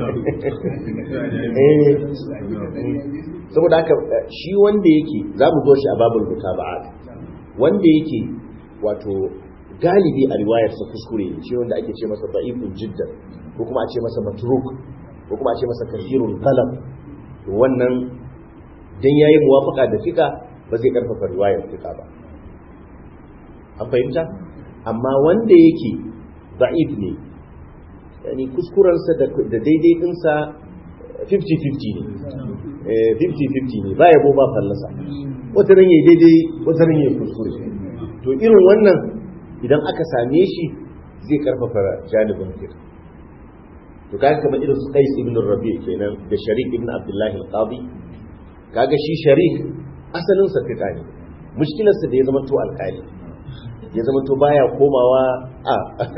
eh saboda haka shi wanda yake za mu zo shi a babul mutaba'at wanda yake wato galibi a riwayarsa kuskure shi wanda ake ce masa da'ifun jiddan ko kuma a ce masa matruk ko kuma a ce masa kathirul qalam to wannan dan yayi muwafaqa da fika ba zai karfafa riwayar fika ba an fahimta amma wanda yake da'if ne yani kuskurensa da daidai dinsa 50-50 ne 50-50 ne ba yabo ba fallasa wata ran yayi daidai wata ran yayi kuskure to irin wannan idan aka same shi zai karfafa janibin fika to kaga kamar irin su Qais ibn Rabi' kenan da Sharik ibn Abdullah al-Qadi kaga shi Sharik asalin sa fika ne mushkilar sa da ya zama to alƙali ya zama to baya komawa a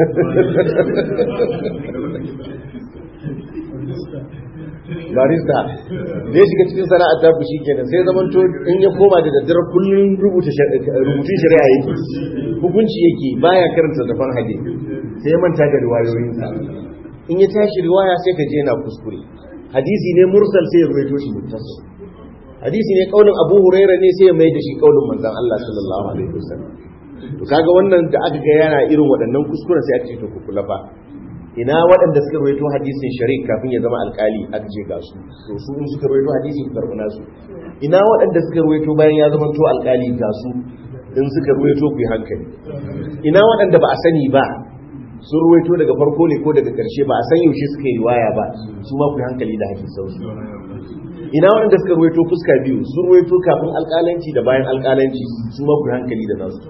barista da ya shiga cikin sana'ar ta fushi kenan sai zaman to in ya koma da daddare kullum rubuta rubutun shari'a yake hukunci yake baya karanta zafan hade sai ya manta da riwayoyinsa in ya tashi riwaya sai ka je yana kuskure hadisi ne mursal sai ya ruwaito shi muttasil hadisi ne kaulin Abu Hurairah ne sai ya mai da shi kaulin manzon Allah sallallahu alaihi wasallam to kaga wannan da aka ga yana irin waɗannan kuskuren sai aka ce to ku kula fa ina waɗanda suka rawaito hadisin sharik kafin ya zama alkali aka ce ga su to su in suka rawaito hadisi ku karɓi nasu ina waɗanda suka rawaito bayan ya zama to alkali ga su in suka rawaito ku yi hankali ina waɗanda ba a sani ba sun ruwaito daga farko ne ko daga ƙarshe ba a san yaushe suka yi waya ba su ma ku hankali da hakin sausu ina waɗanda suka ruwaito fuska biyu sun ruwaito kafin alƙalanci da bayan alƙalanci su ma ku hankali da nasu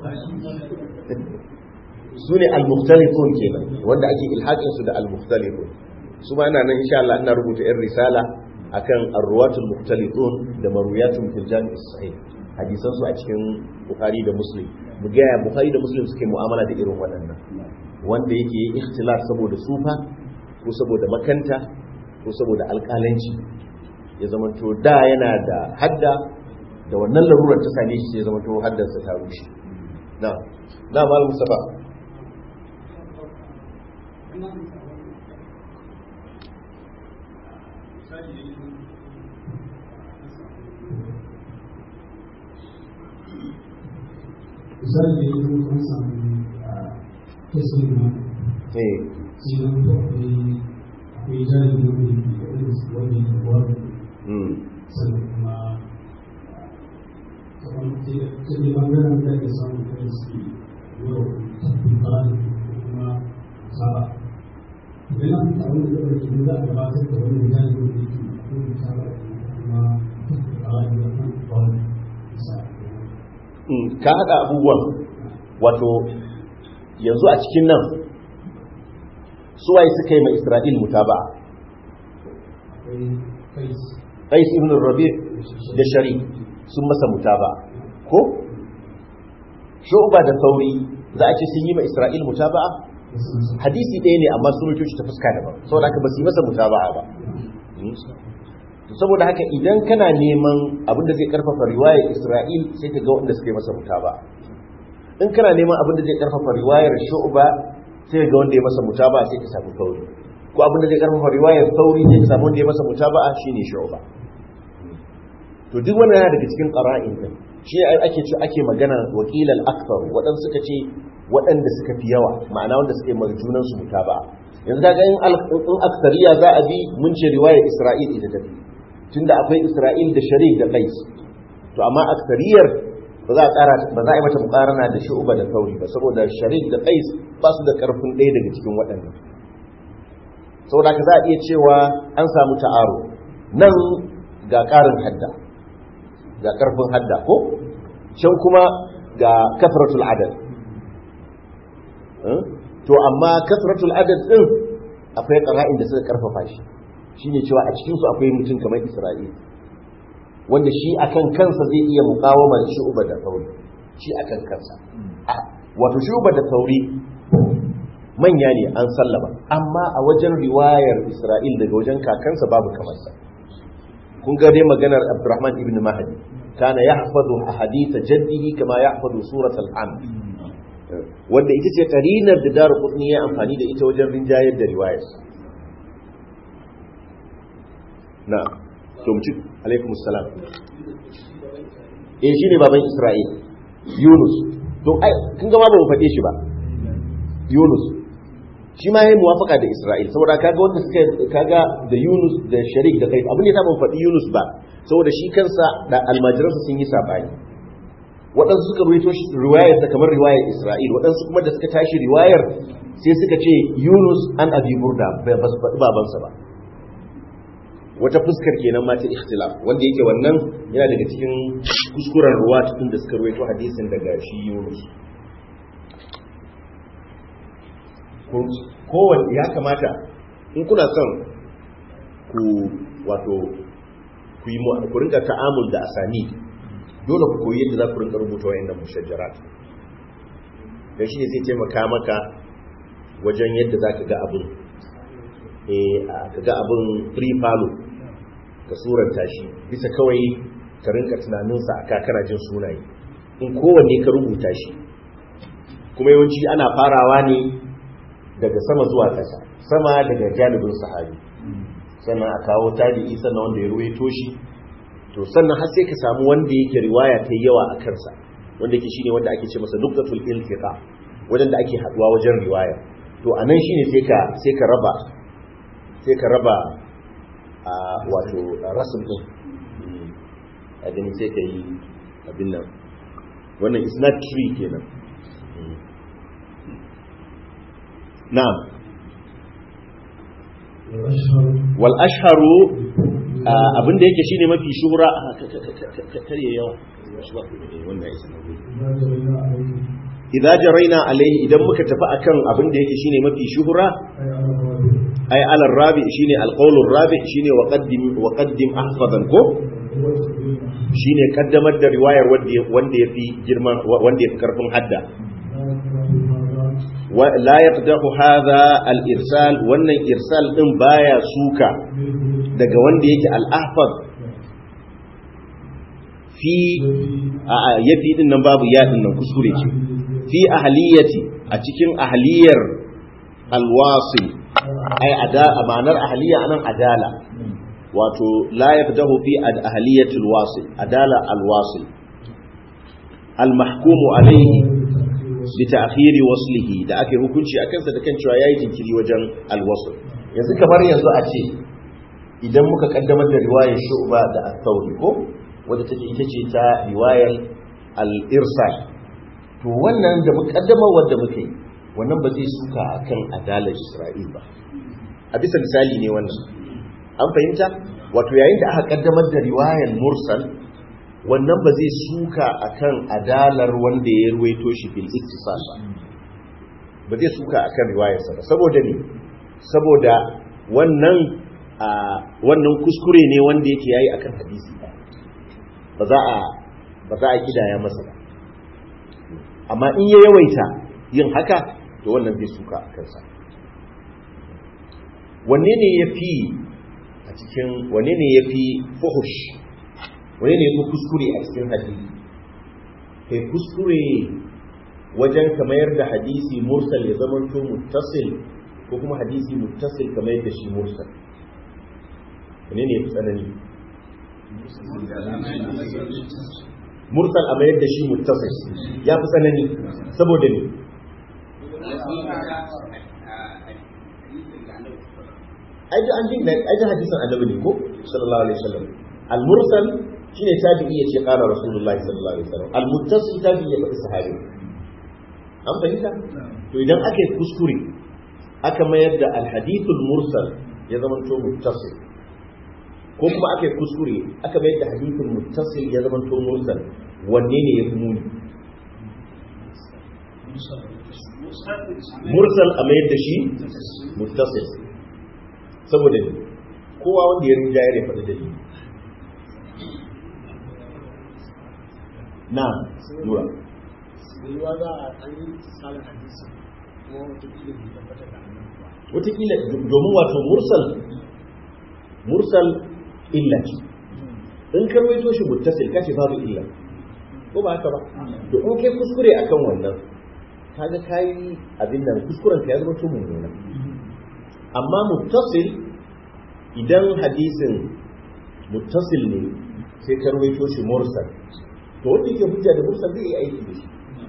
su ne al-mukhtalifun kenan wanda ake ilhaƙin su da al-mukhtalifun su ma ina nan insha Allah ina rubuta yan risala akan ar-ruwatul mukhtalifun da marwiyatun fil jami' sahih hadisan su a cikin Bukhari da Muslim mu ga ya Bukhari da Muslim suke mu'amala da irin waɗannan wanda yake yi ikhtilaf saboda sufa ko saboda makanta ko saboda alƙalanci ya zama to da yana da hadda da wannan larurar ta same shi ya zama to haddarsa ta rushe na na malam mustafa misali da yanzu an samu kesin ma eh sai zan to akwai akwai jari wani da irin su wani da wani mm sannan kuma kamar sai da ta ne bangaren da ke samun irin su yau tabbin bani ko kuma saba idan an samu da ɗaukar jini za a gabatar da wani jari wanda yake ko da saba da kuma tabbin bani da kan wani misali Mm, ka haɗa abubuwan wato yanzu a cikin nan suwaye suka yi ma isra'il mutaba akwai kai qais ibn rabi da shari sun masa mutaba ko shu'ba da sauri za a ce sun yi ma isra'il mutaba hadisi ɗaya ne amma sun rubuta shi ta fuska daban saboda haka ba su yi masa mutaba ba to saboda haka idan kana neman abin da zai karfafa riwayar Isra'il sai ka ga wanda suka yi masa mutaba in kana neman abin da zai karfafa riwayar shu'ba sai ga wanda ya masa mutaba sai ka samu sauri ko abin da zai karfafa riwayar sauri sai ka samu wanda ya masa mutaba shine shu'ba to duk wannan yana daga cikin qara'in din shi ake ce ake magana wakilal akthar waɗanda suka ce waɗanda suka fi yawa ma'ana wanda suka yi marjunan su mutaba yanzu kaga in in aksariya za a bi mun ce riwayar Isra'il ita tafi tunda akwai Isra'il da Sharik da Qais to amma aksariyar ba za a ƙara ba za a yi mata muƙarana da Shu'ba da Sauri ba saboda Sharik da Qais ba su da ƙarfin ɗaya daga cikin waɗannan saboda ka za a iya cewa an samu ta'aro nan ga ƙarin hadda ga ƙarfin hadda ko can kuma ga kafratul adad to amma kasratul adad din akwai qara'in da suka karfafa shi shine cewa a cikin su akwai mutum kamar Isra'il wanda shi akan kansa zai iya muqawama shi uba da sauri shi akan kansa wato shi uba da sauri manya ne an sallama amma a wajen riwayar Isra'il daga wajen kakansa babu kamar sa kun ga dai maganar Abdurrahman ibn Mahdi kana yahfazu ahadith jaddihi kama yahfazu surat al-amr wanda ita ce karinar da daru kudni ya amfani da ita wajen rinjayar da riwayarsa na tomci alaikumus salam eh shine baban isra'il yunus to ai kun ga ma ba mu faɗe shi ba yunus shi ma yayi muwafaka da isra'il saboda kaga wanda suka kaga da yunus da sharik da kai abin da ya mu faɗi yunus ba saboda shi kansa da almajiransa sun yi sabani waɗansu suka ruwaito riwayar ta kamar riwayar Isra'il waɗansu kuma da suka tashi riwayar sai suka ce Yunus an Abi Burda bai ba su faɗi babansa ba wata fuskar kenan ma ta ikhtilaf wanda yake wannan yana daga cikin kuskuren ruwa tun da suka ruwaito hadisin daga shi Yunus kowanne ya kamata in kuna son ku wato ku yi ku rinka ta'amul da asani dole ku koyi yadda za ku rinka rubuta wayannan mushajjarat dan shi ne zai taimaka maka wajen yadda za ka ga abin eh ka ga abin free follow ka suranta shi bisa kawai ka rinka tunaninsa a kakana jin sunaye in kowanne ka rubuta shi kuma yawanci ana farawa ne daga sama zuwa ƙasa sama daga janibin sahabi sannan a kawo tabi'i sannan wanda ya ruwaito shi to sannan har sai ka samu wanda yake riwaya ta yawa a kansa wanda yake shine wanda ake ce masa nuqtatul iltiqa wajen da ake haduwa wajen riwaya to anan shine sai ka sai ka raba sai ka raba a wato rasul din a gani sai ka yi abin nan wannan is not tree kenan na'am wal ashharu abin da yake shine mafi shuhura kare yawa wannan isa na idza jaraina alaihi idan muka tafi akan abin da yake shine mafi shuhura ay ala rabi shine alqawl rabi shine wa qaddim wa qaddim ahfadan ko shine kaddamar da riwayar wanda wanda yafi girma wanda yafi karfin hadda la yaqdahu hadha al-irsal wannan irsal din baya suka daga wanda yake al-ahfaz fi yafi din nan babu ya din nan kuskure ce fi ahliyati a cikin ahliyar al-wasil ay ada ma'anar ahliya anan adala wato la yaqdahu fi ahliyati al-wasil adala al-wasil al-mahkumu alayhi bi ta'khiri waslihi da ake hukunci akan sa da kan cewa yayi jinkiri wajen al-wasl yanzu kamar yanzu a ce idan muka kaddamar da riwayar shu'ba da at-tawri ko wadda take ita ce ta riwayar al-irsal to wannan da mukaddamar wanda muke yi wannan ba zai suka akan adalar Isra'il ba a bisa misali ne wannan an fahimta wato yayin da aka kaddamar da riwayar mursal wannan ba zai suka akan adalar wanda ya ruwaito shi bil ittisal ba ba zai suka akan riwayarsa ba saboda ne saboda wannan a wannan kuskure ne wanda yake yayi akan hadisi ba za a ba za a kidaya masa ba amma in ya yawaita yin haka to wannan zai suka a kansa wanne ne ya fi a cikin wanne ne ya fi fuhush wanne ne ya fi kuskure a cikin hadisi kai kuskure wajen ka mayar da hadisi mursal ya zama to muttasil ko kuma hadisi muttasil ka mayar da shi mursal ne ne tsanani mursal a mayar da shi muttasil ya fi tsanani saboda ne aji an jin aji hadisin annabi ne ko sallallahu alaihi wasallam al-mursal shine tabi'i yace qala rasulullahi sallallahu alaihi wasallam al-muttasil tabi'i ya faɗi sahabi an fahimta to idan aka yi kuskure aka mayar da al-hadithul mursal ya zama to muttasil ko kuma aka yi kuskure aka mayar da hadithul muttasil ya zama to mursal wanne ne ya fi muni mursal a mayar da shi muttasil saboda ne kowa wanda ya rinja ya faɗi da shi na nura yiwuwa za a an yi tsarin hadisi kuma watakila bai tabbatar da annan ba watakila domin wato mursal mursal illa ce in karwaito shi muttasil kace babu illa ko ba haka ba to in kai kuskure akan wannan kaga kai abin nan kuskuren ka ya zama to mummuna amma muttasil idan hadisin muttasil ne sai karwaito shi mursal to wanda yake hujja da mursal zai yi aiki da shi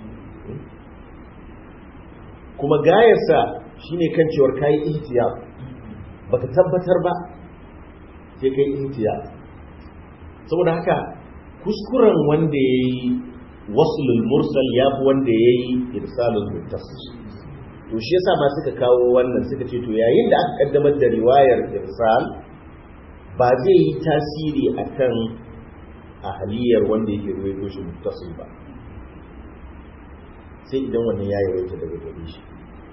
kuma gayarsa shine kan cewar kayi ihtiyar baka tabbatar ba sai kai ihtiyar saboda haka kuskuren wanda yayi waslul mursal ya fi wanda yayi irsalul muttasil to shi yasa ma suka kawo wannan suka ce to yayin da aka kaddamar da riwayar irsal ba zai yi tasiri akan ahaliyar wanda yake ruwaito shi muttasil ba sai idan wannan ya yawaita daga gare shi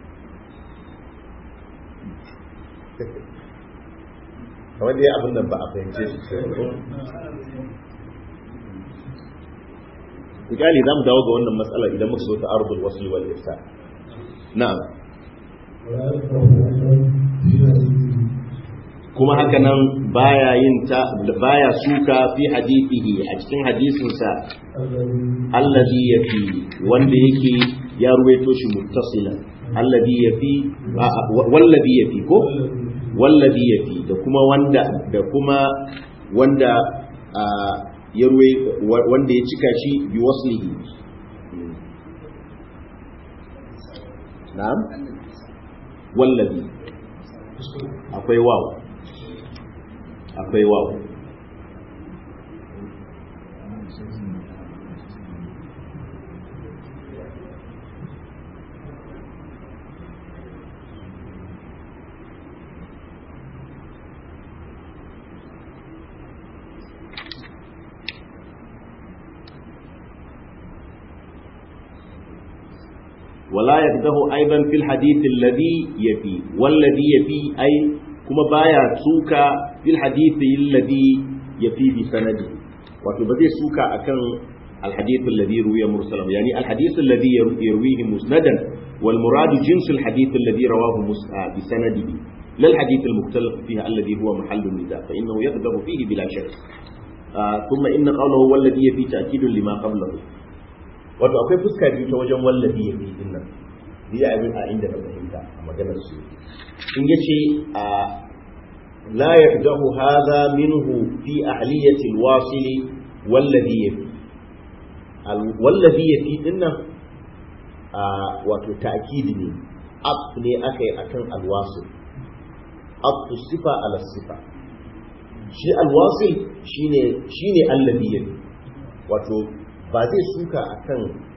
kamar dai abin nan ba a fahimce shi sai ko misali za mu dawo ga wannan matsala idan muka zo ta ardul wasli wal irsa na'am kuma haka nan baya yin ta baya suka fi hadithihi a cikin hadisinsa allazi yafi wanda yake ya ruwaito shi muttasilan allazi yafi wallazi yafi ko wallazi yafi da kuma wanda da kuma wanda ya ruwe wanda ya cika shi bi waslihi na'am wallazi akwai waw akwai waw ولا يقده أيضا في الحديث الذي يفي والذي يفي أي كما بايا سوكا في الحديث الذي يفي بسنده وتبدي سوكا أكن الحديث الذي روي مرسلا يعني الحديث الذي يرويه مسندا والمراد جنس الحديث الذي رواه بسنده لا الحديث المختلف فيها الذي هو محل النداء فإنه يقدر فيه بلا شك آه ثم إن قوله والذي يفي تأكيد لما قبله wato akwai fuska biyu ta wajen wallafi ya fi din nan biya abin a inda na fahimta a maganar su in ya ce a la yardahu hadha minhu fi ahliyati alwasil wallazi yafi wallazi yafi din nan a wato ta'kid ne ab ne akai akan alwasil ab sifa ala sifa shi alwasil shine shine allazi yafi wato ba zai suka a kan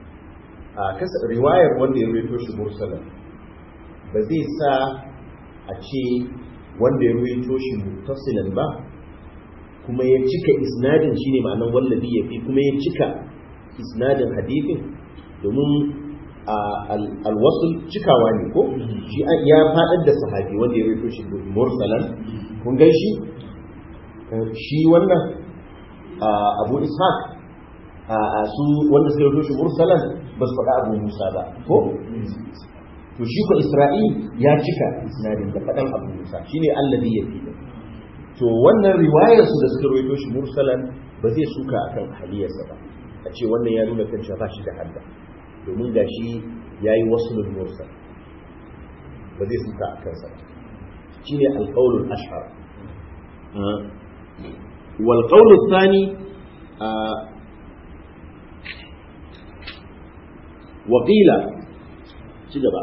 riwayar wanda ya ruwaito shi mursalan ba zai sa a ce wanda ya ruwaito shi muttasilan ba kuma ya cika isnadin shine ma'anar wallabi ya fi kuma ya cika isnadin hadithin domin alwasul cikawa ne ko shi ya faɗar da sahabi wanda ya ruwaito shi mursalan kun gan shi shi wannan abu ishaq a su wanda suka rubuta shi mursalan ba su faɗa abu musa ba ko to shi ko isra'il ya cika isnadin da faɗan abu musa shine alladhi yafi to wannan riwayar su da suka rubuta shi mursalan ba zai suka akan haliyarsa ba a ce wannan ya nuna kan ba shi da hadda domin gashi yayi waslul mursal ba zai suka a kansa shine alqaulul ashhar wal qaulul thani waƙila ci gaba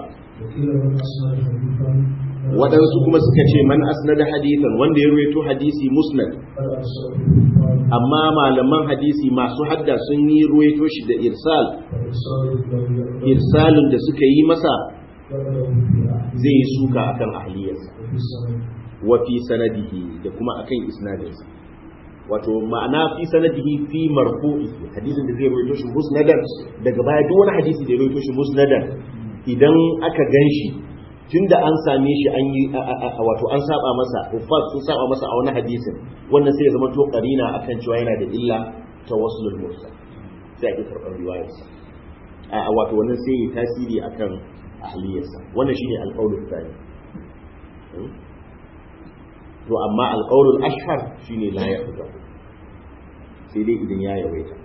waɗansu kuma suka ce man asnada hadithan wanda ya ruwaito hadisi musnad amma malaman hadisi masu hadda sun yi ruwaito shi da irsal irsalin da suka yi masa zai yi suka akan ahliyarsa wa fi sanadihi da kuma akan isnadinsa wato ma'ana fi sanadihi fi marfu'i hadisin da zai rawaito shi musnadan daga baya duk wani hadisi da ya rawaito shi musnadan idan aka ganshi tunda an same shi an yi wato an saba masa uffat sun saba masa a wani hadisin wannan sai ya zama to qarina akan cewa yana da illa tawassulul mursal sai ake karɓar riwayarsa a wato wannan sai ya tasiri akan ahliyarsa wannan shine alqaulul thani to amma alƙawarul ashhar shine la ya fita sai dai idan ya yawaita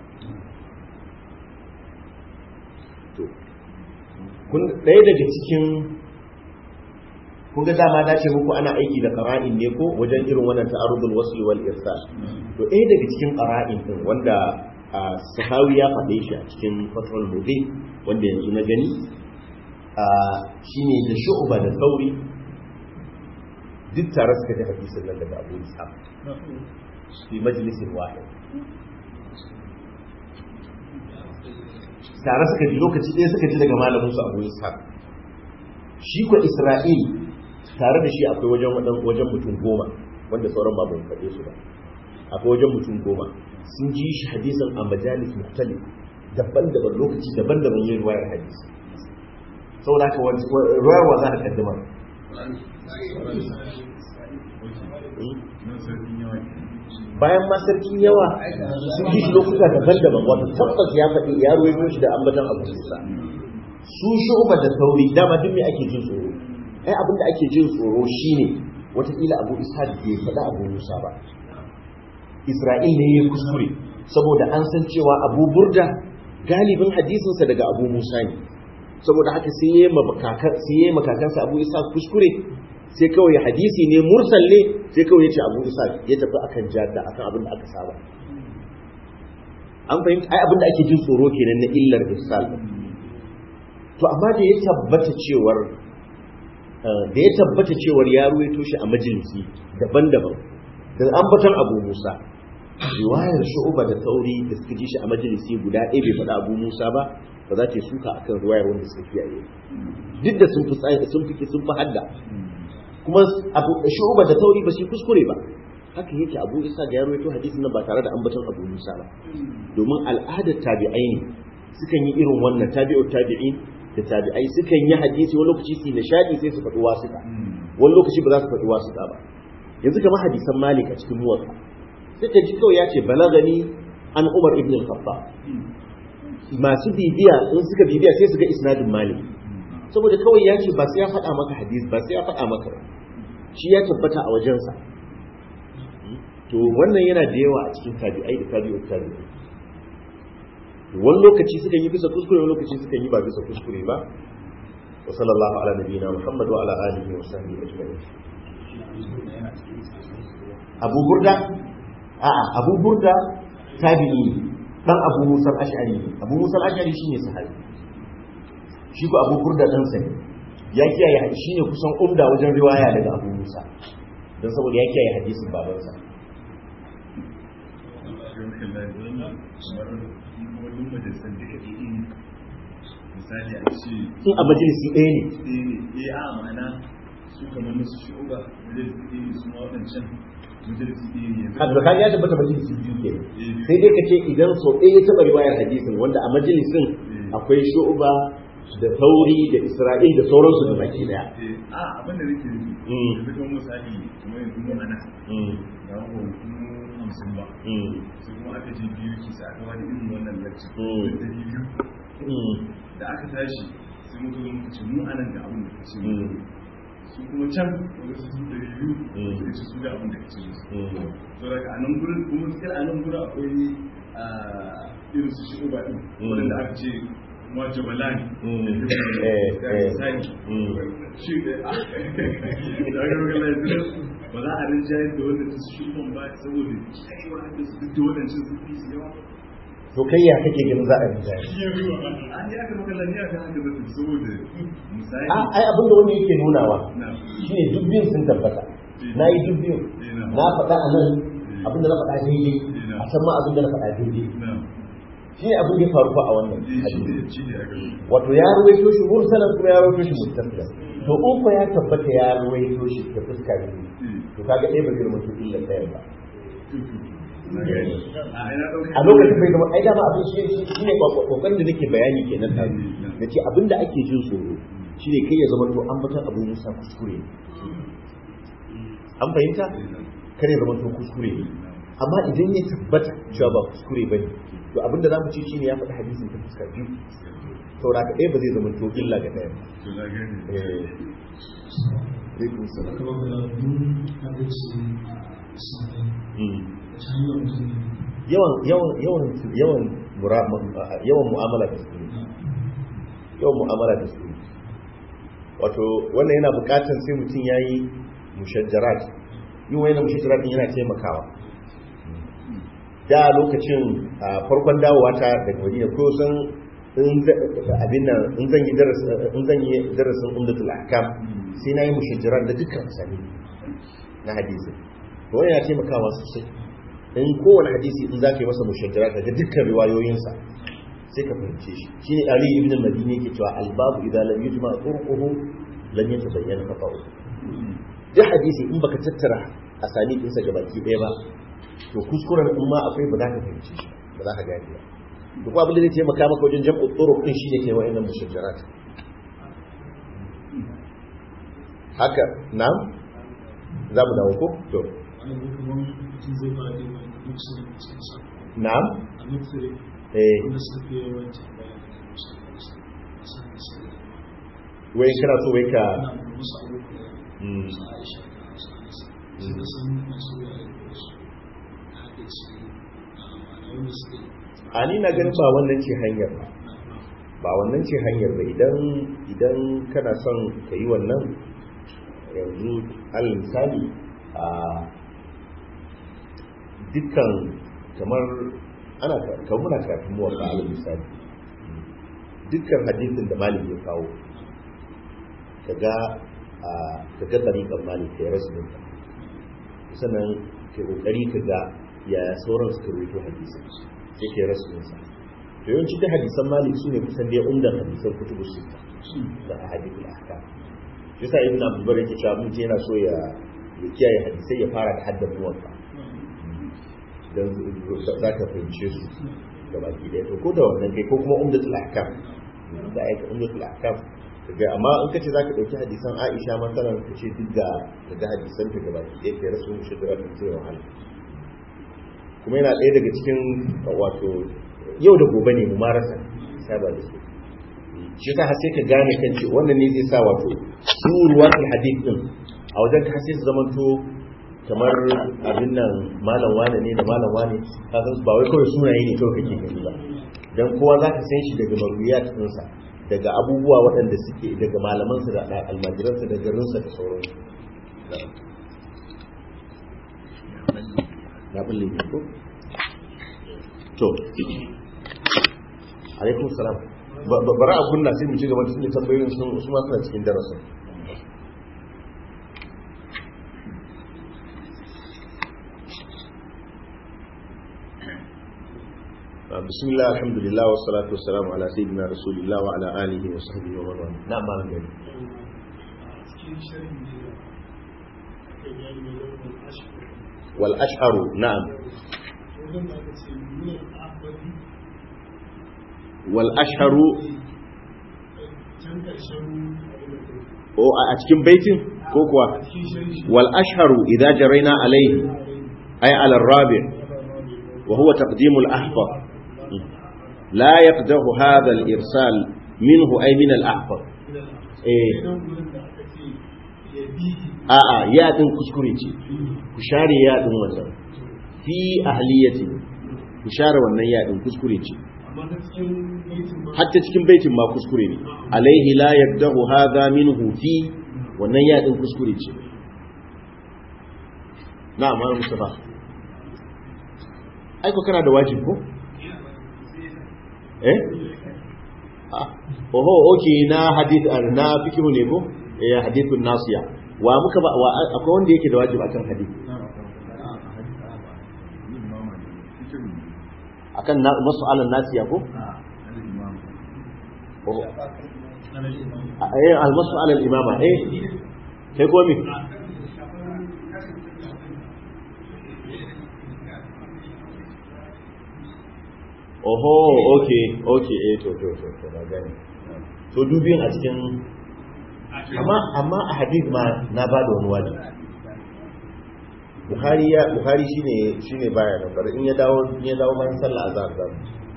to kun ɗaya daga cikin kun ga dama na ce muku ana aiki da qara'in ne ko wajen irin wannan ta'arudul wasl wal irsal to ɗaya daga cikin qara'in din wanda sahawi ya faɗe shi a cikin fatrul mubin wanda yanzu na gani shine da shu'ba da sauri duk tare suka ji hadisin nan daga Abu Ishaq fi majlisin wahid tare suka ji lokaci ɗaya suka ji daga malamin su Abu Ishaq shi ko Isra'il tare da shi akwai wajen wajen mutum goma wanda sauran ba mun faɗe su ba akwai wajen mutum goma sun ji shi hadisin a majalis mukhtalif daban-daban lokaci daban-daban yin ruwayar hadisi saboda haka ruwayar wa za ka kaddama bayan ma sarkin yawa sun ji shi lokuta daban-daban wato tabbas ya faɗi ya ruwaito shi da ambatan abu musa su shu'ba da sauri dama duk me ake jin tsoro ai abin da ake jin tsoro shine wataƙila abu isa bai faɗa abu musa ba isra'il ne ya kuskure saboda an san cewa abu burda galibin hadisinsa daga abu musa ne saboda haka sai ya yi makakansa abu isa kuskure sai kawai hadisi ne mursal ne sai kawai ya ce abu isa ya tafi akan jadda akan abin da aka saba an fahimta ai abin da ake jin tsoro kenan na illar irsal to amma da ya tabbata cewar da ya tabbata cewar ya ruwaito shi a majalisi daban-daban da ambaton abu musa riwayar shu'uba da tauri da suka ji shi a majalisi guda ɗaya bai faɗa abu musa ba ba za ta suka akan riwayar wanda suka kiyaye duk da sun fi sun fi sun fi hadda kuma abu shu'uba da tauri ba su kuskure ba haka yake abu isa ga ya rawaito hadisin nan ba tare da ambaton abu musa ba domin al'adar tabi'ai ne sukan yi irin wannan tabi'u tabi'in da tabi'ai sukan yi hadisi wani lokaci su nishadi sai su faɗi wasuka wani lokaci ba za su faɗi wasuka ba yanzu kamar hadisan malik a cikin muwatta sai ka ji kawai ya ce balagani an umar ibn al-khattab masu bibiya in suka bibiya sai su ga isnadin malik saboda kawai ya ce ba sai ya faɗa maka hadis ba sai ya faɗa maka shi ya tabbata a wajensa to wannan yana da yawa a cikin tabi'ai da tabi'ut tabi'ai wani lokaci sukan yi bisa kuskure wani lokaci sukan yi ba bisa kuskure ba wa sallallahu ala nabiyina muhammad wa ala alihi wa sahbihi ajma'in abu burda a'a abu burda tabi'i dan abu musa ash'ari abu musa ash'ari shine sahabi shi ko abu burda dan sa ne ya kiyaye shine kusan umda wajen riwaya daga abu musa dan saboda ya kiyaye hadisin babansa misali a ce in a majalisi ɗaya ne eh a ma'ana su kamar nasu shi'uba majalisi ɗaya ne su ma waɗancan majalisi ɗaya ne yanzu abu ya tabbata majalisi biyu ke sai dai ka ce idan sau ɗaya ya taɓa riwayar hadisin wanda a majalisin akwai shu'uba da tauri da isra'il da sauransu da baki daya eh a abin da nake nufi Mm. yanzu kuma misali kamar yanzu mu ana ga ko mu hamsin ba sai kuma aka je biyu ki sa aka wani irin wannan lecture Mm. da biyu da aka tashi sai muka zo muka ce mu anan ga abin da kace mu su kuma can wasu su da biyu Mm. suka ce su da abin da kace musu so daga anan gurin kuma sai a nan gurin akwai ah, irin su shi uba din Mm. wanda aka ce ma jabalani Mm. Eh, eh. Mm. shi da da ga ga lafiya ba za a rinjaye da wanda ta su shufan ba saboda kaiwa da su duk da wadancan sun fi su yawa to kai ya kake ganin za a rinjaye an yi aka maka lafiya kan haka da su saboda misali a ai abinda wani yake nunawa na shine duk biyun sun tabbata na yi duk biyun na faɗa a nan abinda na faɗa daidai a san ma abinda na faɗa daidai na shi ne abin da ya faru fa a wannan eh shi hadisi ne shi ne aka yi wato ya ruwaito shi mursalan kuma ya ruwaito shi muttasila to in ko ya tabbata ya ruwaito shi ta fuska biyu to kaga ɗaya ba zai zama to illa ɗaya ba na gani a ina ɗauka a lokacin bai zama ai dama abin shi shi ne kokarin da nake bayani kenan da da ce abin da ake jin tsoro shine kai ya zama to an batan abin musa kuskure ne an fahimta kare zama to kuskure ne amma idan ya tabbata cewa ba kuskure ba ne to abin da za mu ce shine ya faɗi hadisin ta fuska biyu saboda ka ɗaya ba zai zama to illa ga ɗaya ba to na gani Eh, alaikum salam. kamar da mun hadisi a sanin Mm. ta hanyar mutum yawan yawan yawan yawan mura- yawan mu'amala da su yawan mu'amala da su wato wannan yana bukatar sai mutum ya yi mushajjarat yin wani mushajjarat din yana taimakawa da lokacin a farkon dawowa ta daga madina ko san in za- abin nan in zan yi darasin in zan yi darasin umdatul ahkam sai na yi mushajjarat da dukkan sani na hadisi to wannan yana taimakawa sosai in kowane hadisi in za ka yi masa mushajjarat daga dukkan riwayoyinsa sai ka fahimce shi shi ne ali ibn al-madini yake cewa albabu idan lam yujma turquhu lam yatabayyana khata'u duk hadisi in baka tattara asani din sa gabaki ɗaya ba to kuskuren in ma akwai ba za ka fahimce shi ba za ka gane ba to kuma abin da zai taimaka maka wajen jam'u turuq din shine kai wa'annan mushajjarat haka na'am za mu dawo ko to wani kuma mutum zai fara da wani mutum cikin sa na'am a mutum eh wanda suka fi yawanci bayan da musa da su a san da su da wai kana so wai ka ana da musu abubuwa Mm. su aisha da su anasa su da sun masu da su haɗe su a ma'ana wanda suke a ni na ganin ba wannan ce hanyar ba ba wannan ce hanyar ba idan idan kana son ka yi wannan yanzu alal misali a dukkan kamar ana kamar muna kafin muwa ba alal misali dukkan hadisin da malik ya kawo kaga a kaga tariqan malik ya rasu din sannan ke kokari kaga ya sauran suka rubuto hadisin sai ke rasu din sa to yawanci da hadisan malik su ne kusan dai umdan hadisan kutubu sita da ahadithul ahkam yasa ibn abdul bar yake cewa mutum yana so ya ya kiyaye hadisai ya fara da haddan muwatta dan za ka fahimce su da baki daya to ko da wannan kai ko kuma umdatul ahkam da aika umdatul ahkam kaga amma in kace zaka dauki hadisan Aisha masalan kace duk da daga hadisan ta gabaki daya kai rasu shidra ta sai wahala kuma yana ɗaya daga cikin wato yau da gobe ne mu marasa saba da su shi ta sai ka gane kan ce wannan ne zai sa wato su ruwatul hadith din a wajen ka sai su zamanto kamar abin nan malam wane ne da malam wane ka san ba wai kawai sunaye ne kawai kake gani ba dan kowa zaka san shi daga marwiyat ɗinsa daga abubuwa waɗanda suke daga malamansa da almajiransa da garinsa da sauransu ya balle ne ko to alaikum salam bari a kunna sai mu ci gaba tun da tambayoyin sun su ma suna cikin darasin بسم الله الحمد لله والصلاة والسلام على سيدنا رسول الله وعلى آله وصحبه ومن والاه نعم ما نقول والأشهر نعم والأشهر a cikin baitin ko kuwa wal ashharu idza jaraina alayhi ay ala ar-rabi' wa huwa taqdim al-ahfar la yaqdahu hadha al-irsal minhu ay min al-ahfar eh a a ya din kuskure ce ku share ya din wannan fi ahliyati ku share wannan ya din kuskure ce amma ta cikin baitin ma hatta cikin baitin ma kuskure ne alaihi la yabdahu hadha minhu fi wannan ya din kuskure ce na'am malam mustafa ai ko kana da wajibi ko eh ah oho okay na hadith na fikihu ne ko eh hadithun nasiya wa muka ba wa akwai wanda yake da wajibi akan hadith akan na mas'alan nasiya ko oho eh al-mas'ala al-imama eh kai ko mi oho okay okay eh to to to to na gani to dubin a cikin amma amma a hadith ma na ba da wani wajibi Bukhari ya Bukhari shine shine baya nan bari in ya dawo in ya dawo bayan sallah azhar zan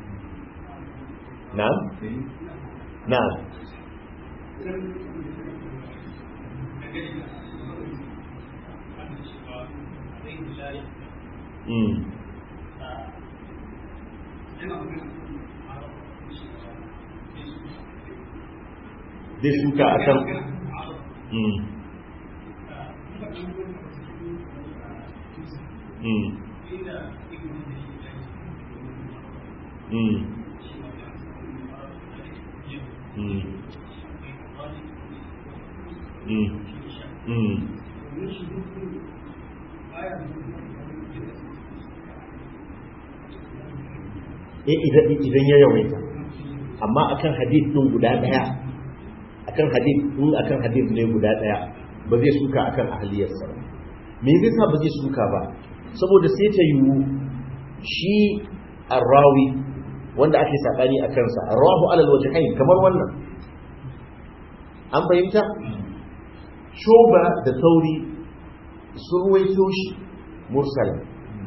na'am na'am mm zai shuka a kan mm mm mm mm mm mm eh idan idan ya yawaita amma akan hadith din guda daya akan hadith din akan hadith ne guda daya ba zai suka akan ahliyarsa ba me zai sa ba zai suka ba saboda sai ta yiwu shi arrawi wanda ake sabani a kansa arrahu alal wajhain kamar wannan an fahimta shoba da sauri sun ruwaito shi mursalan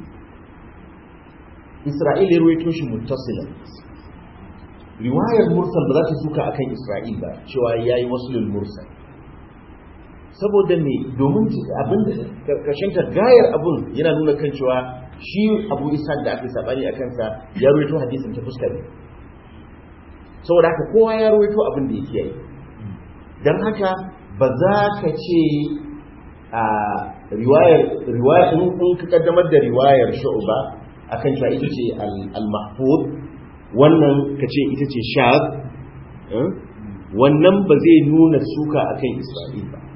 Isra'il ya ruwaito shi muttasilan riwayar mursal ba za ta suka akan Isra'il ba cewa yayi waslul mursal saboda me domin abin da karshen ta gayar abun yana nuna kan cewa shi Abu Isa da ake sabani a kansa ya ruwaito hadisin ta fuskar ne saboda haka kowa ya ruwaito abin da yake yi dan haka ba za ka ce a riwayar riwayar in ka kaddamar da riwayar shu'ba akan cewa ita ce al-mahfud wannan ka ce ita ce shaz wannan ba zai nuna suka akan isra'il ba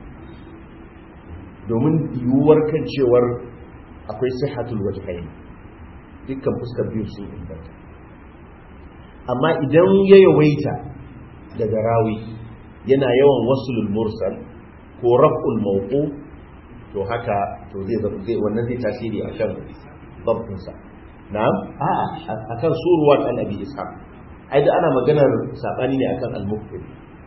domin yiwuwar kan cewar akwai sihatul wajhain dukkan fuskar biyu sun inganta amma idan ya yawaita daga rawi yana yawan wasulul mursal ko raf'ul mawqu to haka to zai wannan zai tasiri akan ضبطinsa na'am a'a akan suruwat annabi ishaq ai da ana maganar sabani ne akan al-mufti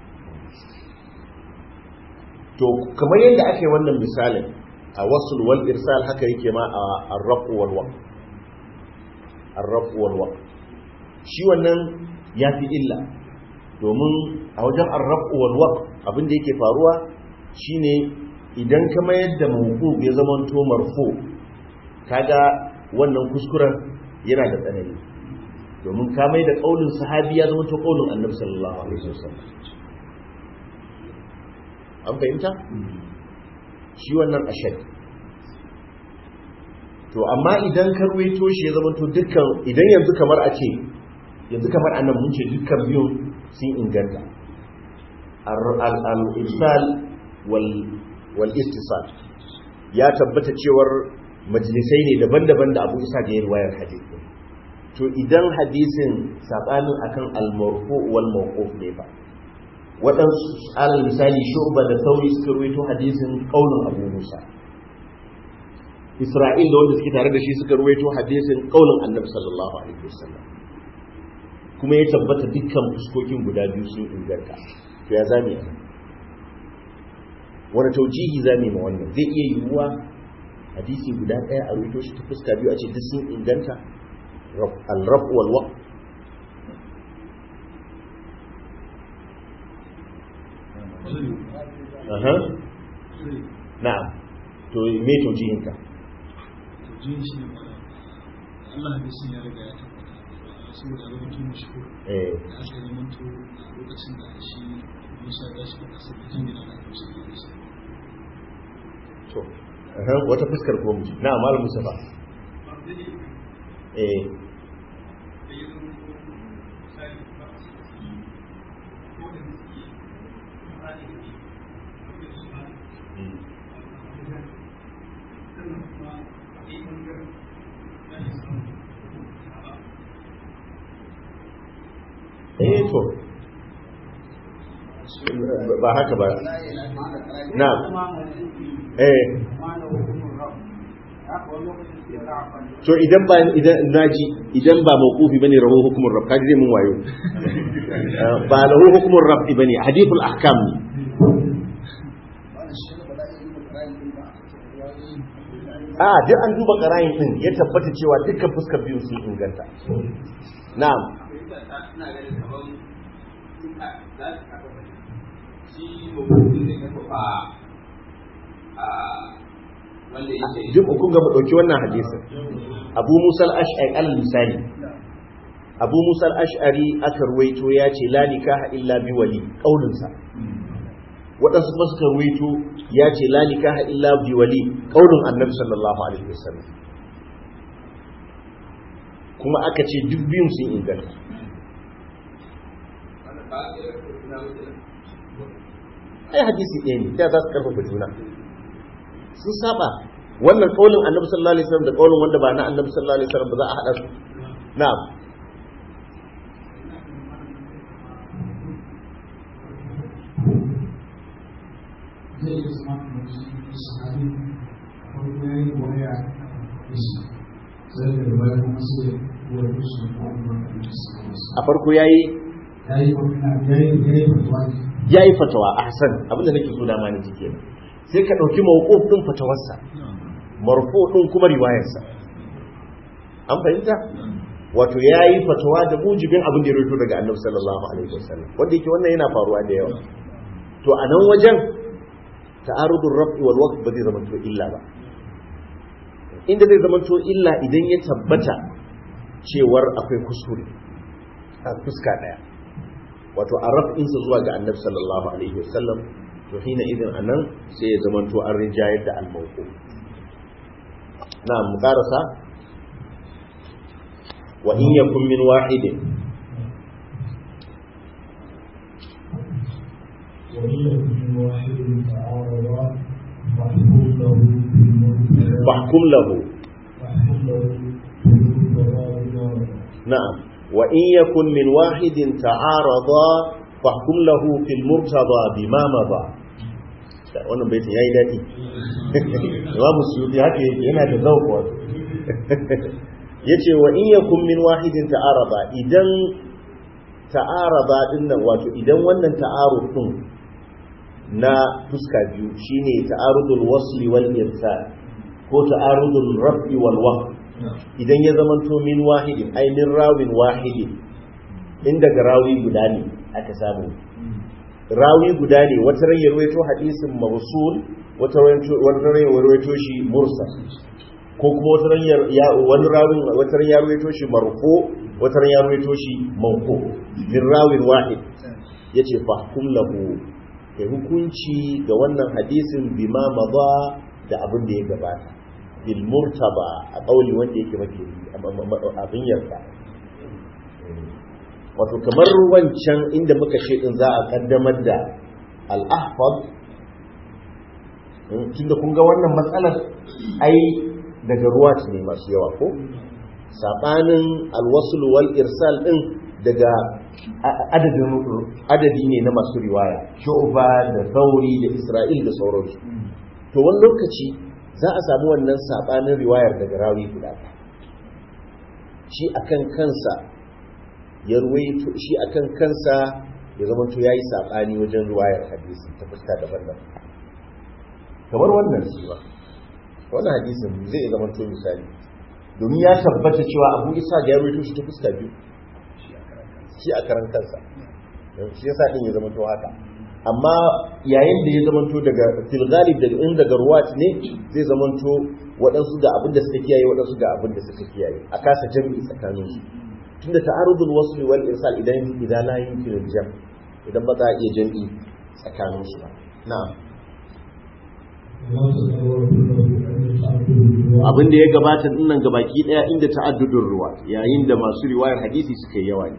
to kamar yadda ake wannan misalin a wasul wal irsal haka yake ma a ar-rafu wal waqf ar-rafu wal waqf shi wannan yafi illa domin a wajen ar-rafu wal waqf abin da yake faruwa shine idan ka mayar da mawqu ya zama to marfu kaga wannan kuskuren yana da tsanani domin ka mai da kaulin sahabi ya zama to kaulin annabi sallallahu alaihi wasallam an fahimta shi wannan ashad to amma idan ka ruwaito shi ya zama to dukkan idan yanzu kamar a ce yanzu kamar annan mun ce dukkan biyun sun inganta al-irsal wal istisal ya tabbata cewar majalisai ne daban-daban da abu isa da ya riwayar hadisi to idan hadisin sabanin akan al-marfu wal mawquf ne ba waɗansu alal misali shu'ba da sauri suka ruwaito hadisin qaulun abu musa isra'il da wanda suke tare da shi suka ruwaito hadisin qaulun annabi sallallahu alaihi wasallam kuma ya tabbata dukkan fuskokin guda biyu sun inganta to ya zame wani taujihi zame ma wannan zai iya yiwuwa hadisi guda ɗaya a rubuto shi ta fuska biyu a ce duk sun inganta al-rab wal wa aha na'am to me taujihin ka taujihin shi ne Allah hadisin ya riga ya tabbata saboda abin mutum mashhur eh da aka yi zamanto a lokacin da shi Musa ya tashi da kasar da jin gida da aka ce da shi to aha, wata fuskar ko mu na malam Mustafa eh eh to ba haka ba na eh to idan ba idan naji idan ba mawqufi bane rahu hukumur rabb kaji zai mun wayo Eh, ba lahu hukumur rabb bane hadithul ahkam ne a duk an duba qarayin din ya tabbata cewa dukkan fuskar biyu sun inganta na'am ina ganin kamar duka za su kafa shi mabudu zai kafa a wanda ya ce duk kun ga mu dauki wannan hadisin Abu Musa al-Ash'ari al-Misali Abu Musa al-Ash'ari aka ruwaito ya ce la nikaha illa bi wali kaulin sa waɗansu kuma suka ruwaito ya ce la nikaha illa bi wali kaulin Annabi sallallahu alaihi wasallam kuma aka ce duk biyun sun inganta wanda ba a yi na mutum ai hadisi ɗaya ne ta za su karfafa juna sun saba wannan kaulin annabi sallallahu alaihi wasallam da kaulin wanda ba na annabi sallallahu alaihi wasallam ba za a hada su na'am zai iya zama kamar shi sahabi farko ya yi waya da shi sai da baya kuma sai ya yi su da kuma da su a farko yayi ya yi magana ya yi ya yi fatuwa ne yayi fatawa ahsan abinda nake so da ma ni cike sai ka dauki mawquf din fatawarsa marfu din kuma riwayarsa an fahimta wato yayi fatawa da mujibin abin da ya rawaito daga annabi sallallahu alaihi wasallam wanda yake wannan yana faruwa da yawa to a nan wajen ta'arudul raf'i wal waqf ba zai zama to illa ba inda zai zama to illa idan ya tabbata cewar akwai kuskure a fuska daya wato a raf'insa zuwa ga annabi sallallahu alaihi wasallam to hina idan anan sai ya zama to an rinjayar da al-mawquf na mu karasa wa in yakun min wahidin وهي من واحد تعارضا فاحكم له بالمنكر fahkum lahu فاحكم له بالمنكر na'am wa in yakun min wahidin ta'arada fahkum lahu fil murtada bima madha wannan baitin yayi dadi Imam Suyuti haka yake yana da zauq wato yace wa in yakun min wahidin ta'arada idan ta'arada din nan wato idan wannan ta'arud din na fuska biyu shine ta'arudul wasli wal irsal ko ta'arudul raf'i wal waqf idan ya zamanto min wahidin ai min rawin wahidin in daga rawi guda ne aka samu rawi guda ne wata ran ya rawaito hadisin mawsul wata ran wata ran ya rawaito shi mursal ko kuma wata ran ya wani rawin wata ran ya rawaito shi marfu wata ran ya rawaito shi mawqu min rawin wahid yace fahkum lahu kai hukunci ga wannan hadisin bima madha da abin da ya gabata bil murtaba a kauli wanda yake mafi abin yarda wato kamar wancan inda muka ce din za a kaddamar da al-ahfad tunda kun ga wannan matsalar ai daga ruwa ne masu yawa ko sabanin alwasul wal irsal din daga adadin adadi ne na masu riwaya shu'ba da sauri da isra'il da sauransu to wani lokaci za a samu wannan sabanin riwayar daga rawi guda shi akan kansa ya ruwaito shi akan kansa ya zama to yayi sabani wajen riwayar hadisi ta fuska daban-daban kamar wannan shi ba wannan hadisin zai zama to misali domin ya tabbata cewa Abu Isa ga ya ruwaito shi ta fuska biyu shi a karan kansa shi yasa din ya zama to haka amma yayin da ya zamanto daga fil galib daga in daga ruwat ne zai zamanto waɗansu ga abin da suka kiyaye waɗansu ga abin da suka kiyaye a kasa jami'i tsakanin su tunda ta'arudul wasl wal irsal idan idan la yumkin al-jam idan ba za a iya jam'i tsakanin su ba na'am abin da ya gabata dinnan gabaki daya inda ta'addudun ruwa yayin da masu riwayar hadisi suka yi yawa ne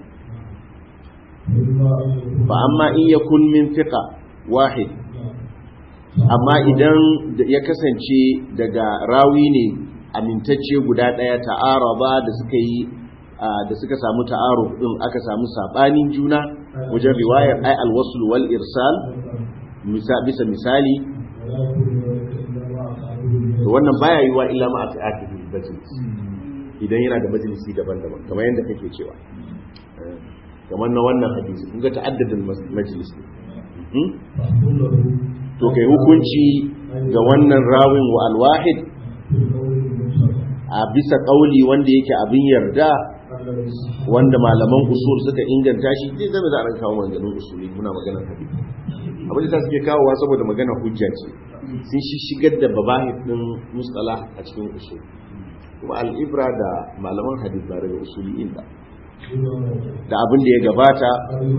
fa amma in yakun min fiqa wahid amma idan ya kasance daga rawi ne amintacce guda daya ta'araba da suka yi da suka samu ta'aruf din aka samu sabanin juna wajen riwayar ai alwasl wal irsal bisa misali to wannan baya yiwa illa ma atiati majalis idan yana da majalisi daban-daban kamar yadda kake cewa kamar na wannan hadisi kun ga ta'addadin majalis ne to kai hukunci ga wannan rawin wa alwahid a bisa kauli wanda yake abin yarda wanda malaman usul suka inganta shi zai zama za a ran kawo maganganun usuli muna maganar hadisi abin da suke kawowa saboda magana hujja ce sun shi shigar da babahid din mustala a cikin usul kuma al'ibra da malaman hadith ba daga usuli inda da abin da ya gabata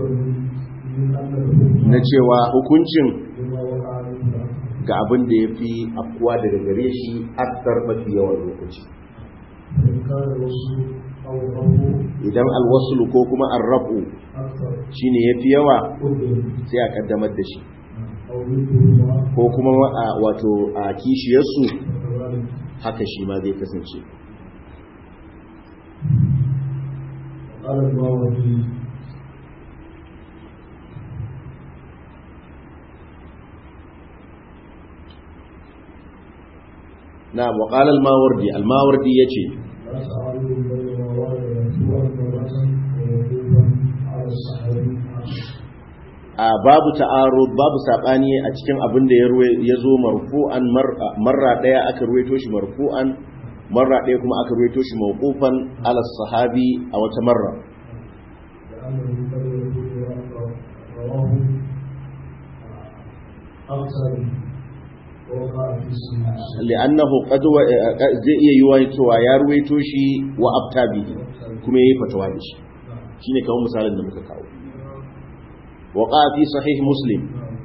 na cewa hukuncin ga abin da ya fi afkuwa daga gare shi aktar mafi yawan lokaci idan alwasulu ko kuma arrafu shine ya fi yawa sai a kaddamar da shi ko kuma wato a kishiyarsu haka shi ma zai kasance na waƙal al-mawardi al-mawardi ya ce a babu ta'arud babu sabani a cikin abin da ya zo marfu'an marra daya aka ruwaito shi marfu'an marra daya kuma aka ruwaito shi mawqufan ala sahabi a wata marra li'annahu qad zai iya yiwa cewa ya ruwaito shi wa abtabi kuma yayi fatawa da shi shine kamar misalin da muka kawo waqa fi sahih muslim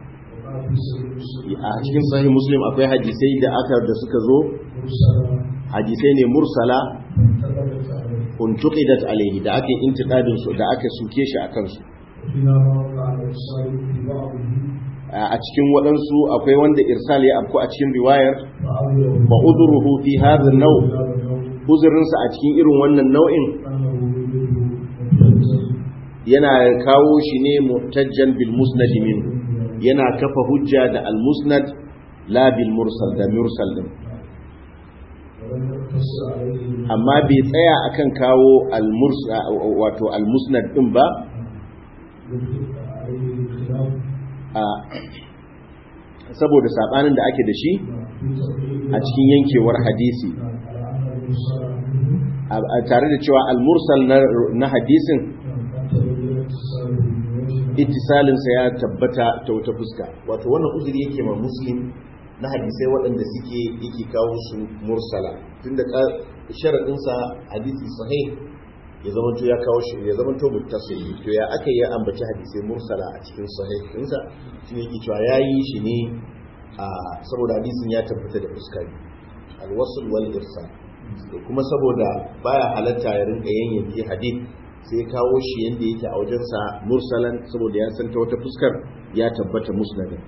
a cikin sahih muslim akwai hadisai da aka da suka zo hadisai ne mursala untuqidat alaihi da ake intiqadin su da aka suke shi akan su a cikin waɗansu akwai wanda irsal ya afku a cikin riwayar fa udruhu fi hadha an-naw uzurinsa a cikin irin wannan nau'in yana kawo shi ne muhtajjan bil musnad min yana kafa hujja da al musnad la bil mursal da mursal din amma bai tsaya akan kawo al mursal wato al musnad din ba a saboda sabanin da ake da shi a cikin yankewar hadisi tare da cewa al mursal na hadisin ittisalinsa ya tabbata ta wata fuska wato wannan uzuri yake ma muslim na hadisai waɗanda suke yake kawo su mursala tunda sharaɗinsa hadisi sahih ya zama to ya kawo shi ya zama to muttasil to ya aka yi ambaci hadisai mursala a cikin sahih ɗinsa shi ne yake cewa ya yi shi ne a saboda hadisin ya tabbata da fuska alwasul wal irsal kuma saboda baya halatta ya rinka yanyanke hadith sai kawo shi yadda yake a wajensa mursalan saboda ya san ta wata fuskar ya tabbata musnadin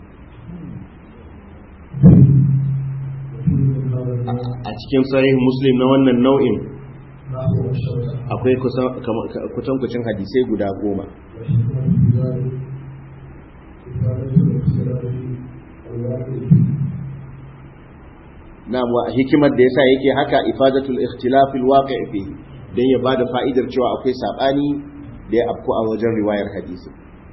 a cikin sahih muslim na wannan nau'in akwai kutankucin hadisai guda goma na hikimar da yasa yake haka ifadatul ikhtilafil waqi'i fihi don ya ba da fa'idar cewa akwai saɓani da ya afku a wajen riwayar hadisi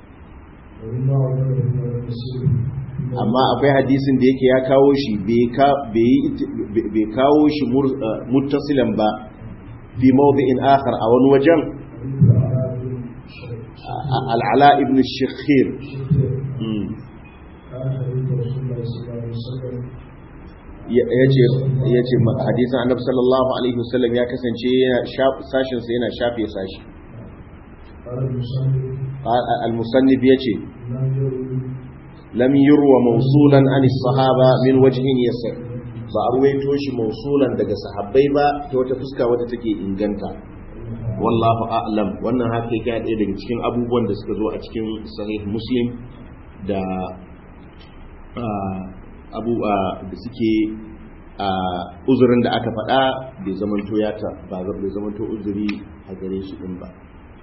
amma akwai hadisin da yake ya kawo shi bai kawo shi muttasilan ba fi mawdi'in akhar a wani wajen al'ala ibn shakhir ya ce hadisan annabi sallallahu alaihi wasallam ya kasance sashinsa yana shafe sashi قال المصنف al-musannif yace لم يروي lam yurwa mawsulan an as-sahaba min wajhin yasir ba a ruwaito shi mawsulan daga sahabbai ba ta wata fuska wadda take inganta wallahu a'lam wannan haka yake ɗaya daga cikin abubuwan da suka zo a cikin sahih muslim da ah, abu ah, da suke ah, uzurin da aka faɗa bai zamanto ya ta ba bai zamanto uzuri a gare shi din ba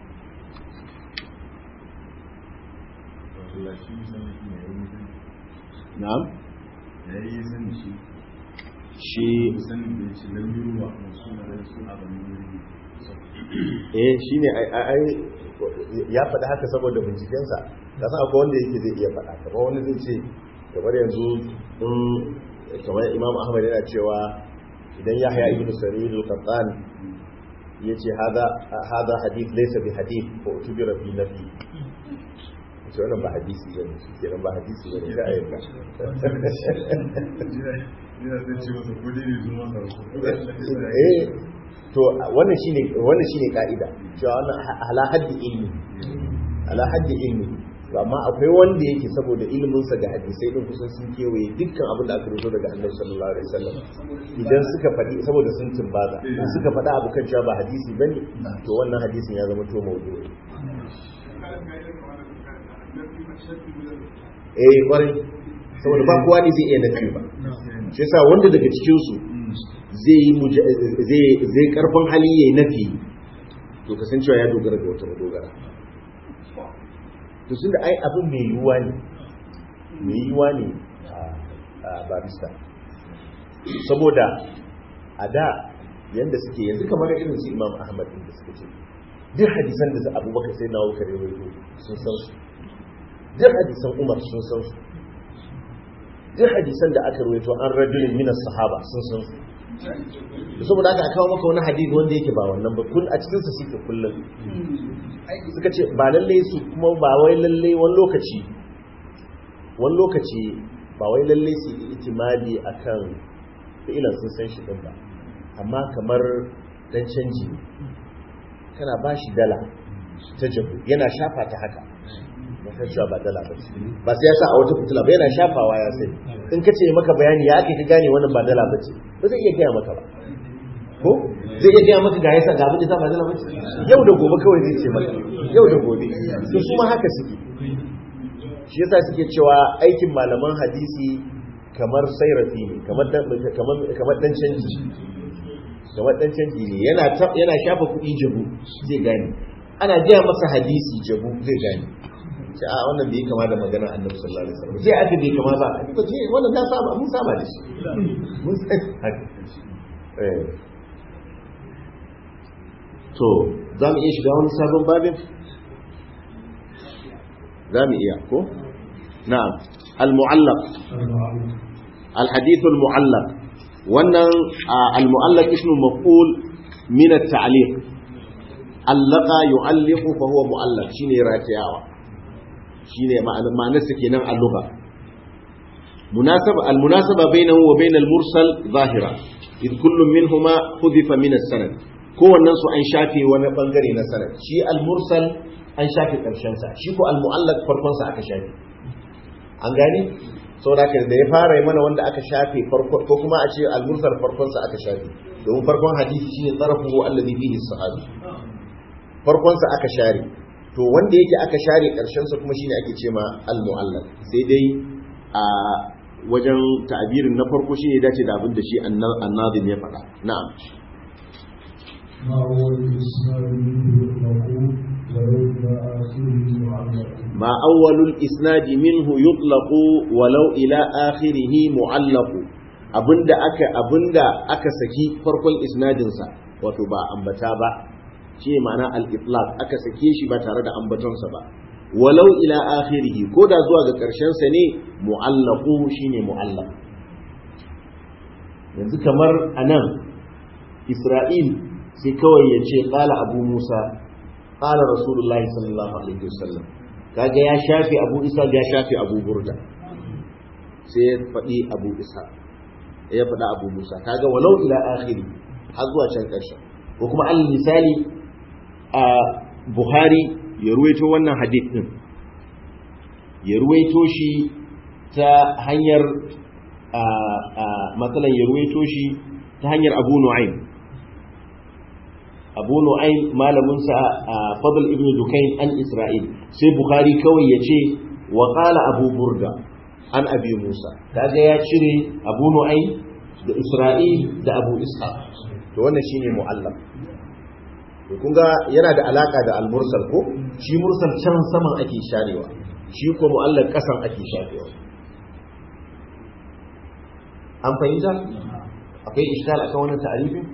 na'am ya yi sani shi shi sanin da ya ce lam wa masu na da su abin yuri eh shine ai ai ai- ya faɗi haka saboda bincikensa ka san akwai wanda yake zai iya faɗa kamar wani zai ce kamar yanzu in kamar imam ahmad yana cewa idan yahya ibn sa'id al-qattan yace hada hada hadith laysa bi hadith fa utubira fi nafi ce wannan ba hadisi bane kenan ba hadisi bane sai ayyuka yana zai ce masa ko dai ne zuwa masa eh to wannan shine wannan shine kaida cewa wannan ala haddi ilmi ala haddi ilmi to amma akwai wanda yake saboda ilimin sa ga hadisai din kusan sun kewaye dukkan abin da aka rubuto daga Annabi sallallahu alaihi wasallam idan suka faɗi saboda sun tumbaza in suka faɗa abu kan cewa ba hadisi bane to wannan hadisin ya zama to mawdu'i eh kwarai saboda ba kowa ne zai iya nafi ba shi yasa wanda daga cikin su zai yi muja- zai zai karfin hali yayi nafi to kasancewa ya dogara ga wata dogara to tunda ai abin mai yiwuwa ne mai yiwuwa ne a- a barista saboda a da yanda suke yanzu kamar irin su imam ahmad din da suka ce duk hadisan da abubakar sai na wukar ya rawaito sun san su duk hadisan umar sun san su duk hadisan da aka rawaito an rajulin minas sahaba sun san su da saboda aka kawo maka wani hadisi wanda yake ba wannan ba kun a cikin sa suke kullum suka ce ba lalle su kuma ba wai lalle wani lokaci wani lokaci ba wai lalle su yi itimadi akan fi'ilan sun san shi din ba amma kamar dan canji ne kana ba shi dala ta jabu yana shafa ta haka ba san cewa ba dala ba ce ba sai ya sa a wata fitila ba yana shafawa ya sai in ka ce maka bayani ya ake ka gane wannan ba dala ba ce ba zai iya gaya maka ba ko zai iya gaya maka ga yasa ga abin da ta ba dala ba ce yau da gobe kawai zai ce maka yau da gobe to su ma haka suke shi yasa suke cewa aikin malaman hadisi kamar sairafi ne kamar dan kamar kamar dan canji kamar dan canji ne yana ta- yana shafa kuɗi jabu zai gane ana gaya masa hadisi jabu zai gane sai a wannan bai kama da maganar annabi sallallahu alaihi wasallam sai aka bai kama ba ba ce wannan na saba mun saba da shi mun san haka eh to za mu iya shiga wani sabon babin za mu iya ko na'am al-mu'allaq المعلم الحديث المعلق wannan al-mu'allaq ismu maf'ul min at-ta'liq allaka yu'alliqu fa huwa mu'allaq shine ratiyawa shine ma'anar ma'anarsa kenan a lugha munasaba al-munasaba bainahu wa bain al-mursal zahira id kullu minhuma hudifa min as-sanad kowannen su an shafe wani bangare na sanad shi al-mursal an shafe karshen sa shi ko al-mu'allaq farkon sa aka shafe an gane saboda haka da ya fara yi mana wanda aka shafe farko ko kuma a ce al-mursal farkon sa aka shafe domin farkon hadisi shine tarafuhu alladhi fihi as-sahabi farkon sa aka share to wanda yake aka share karshen sa kuma shine ake cewa al-mu'allaq sai dai a wajen ta'abirin na farko shine dace da abin da shi annazim ya faɗa na'am ما هو الإسلام منه يطلق ولو إلى آخره معلق ma awwalul isnadi minhu yutlaqu walau ila akhirih mu'allaqu abinda aka abinda aka saki farkon isnadin sa wato ba ambata ba shi ma'ana al-itlaq aka sake shi ba tare da ambatonsa ba walau ila akhirih ko da zuwa ga karshen sa ne mu'allaqu shine mu'allaq yanzu kamar anan Isra'il sai kawai ya ce qala abu Musa qala rasulullahi sallallahu alaihi wasallam kaga ya shafe abu isa ya shafe abu burda sai ya faɗi abu isa ya faɗi abu musa kaga walau ila akhiri har zuwa can ƙarshen ko kuma al misali a buhari ya ruwaito wannan hadith din ya ruwaito shi ta hanyar matsalan ya ruwaito shi ta hanyar abu nu'aym abu nu'aym malaminsa fadl ibn dukain an isra'il sai bukhari kawai ya ce wa qala abu burda an abi musa kaga ya cire abu nu'aym da isra'il da abu ishaq to wannan shine mu'allaf to kun ga yana da alaka da al-mursal ko shi mursal can saman ake sharewa shi ko mu'allaf kasan ake shafewa an fahimta akwai iskal akan wannan ta'arifin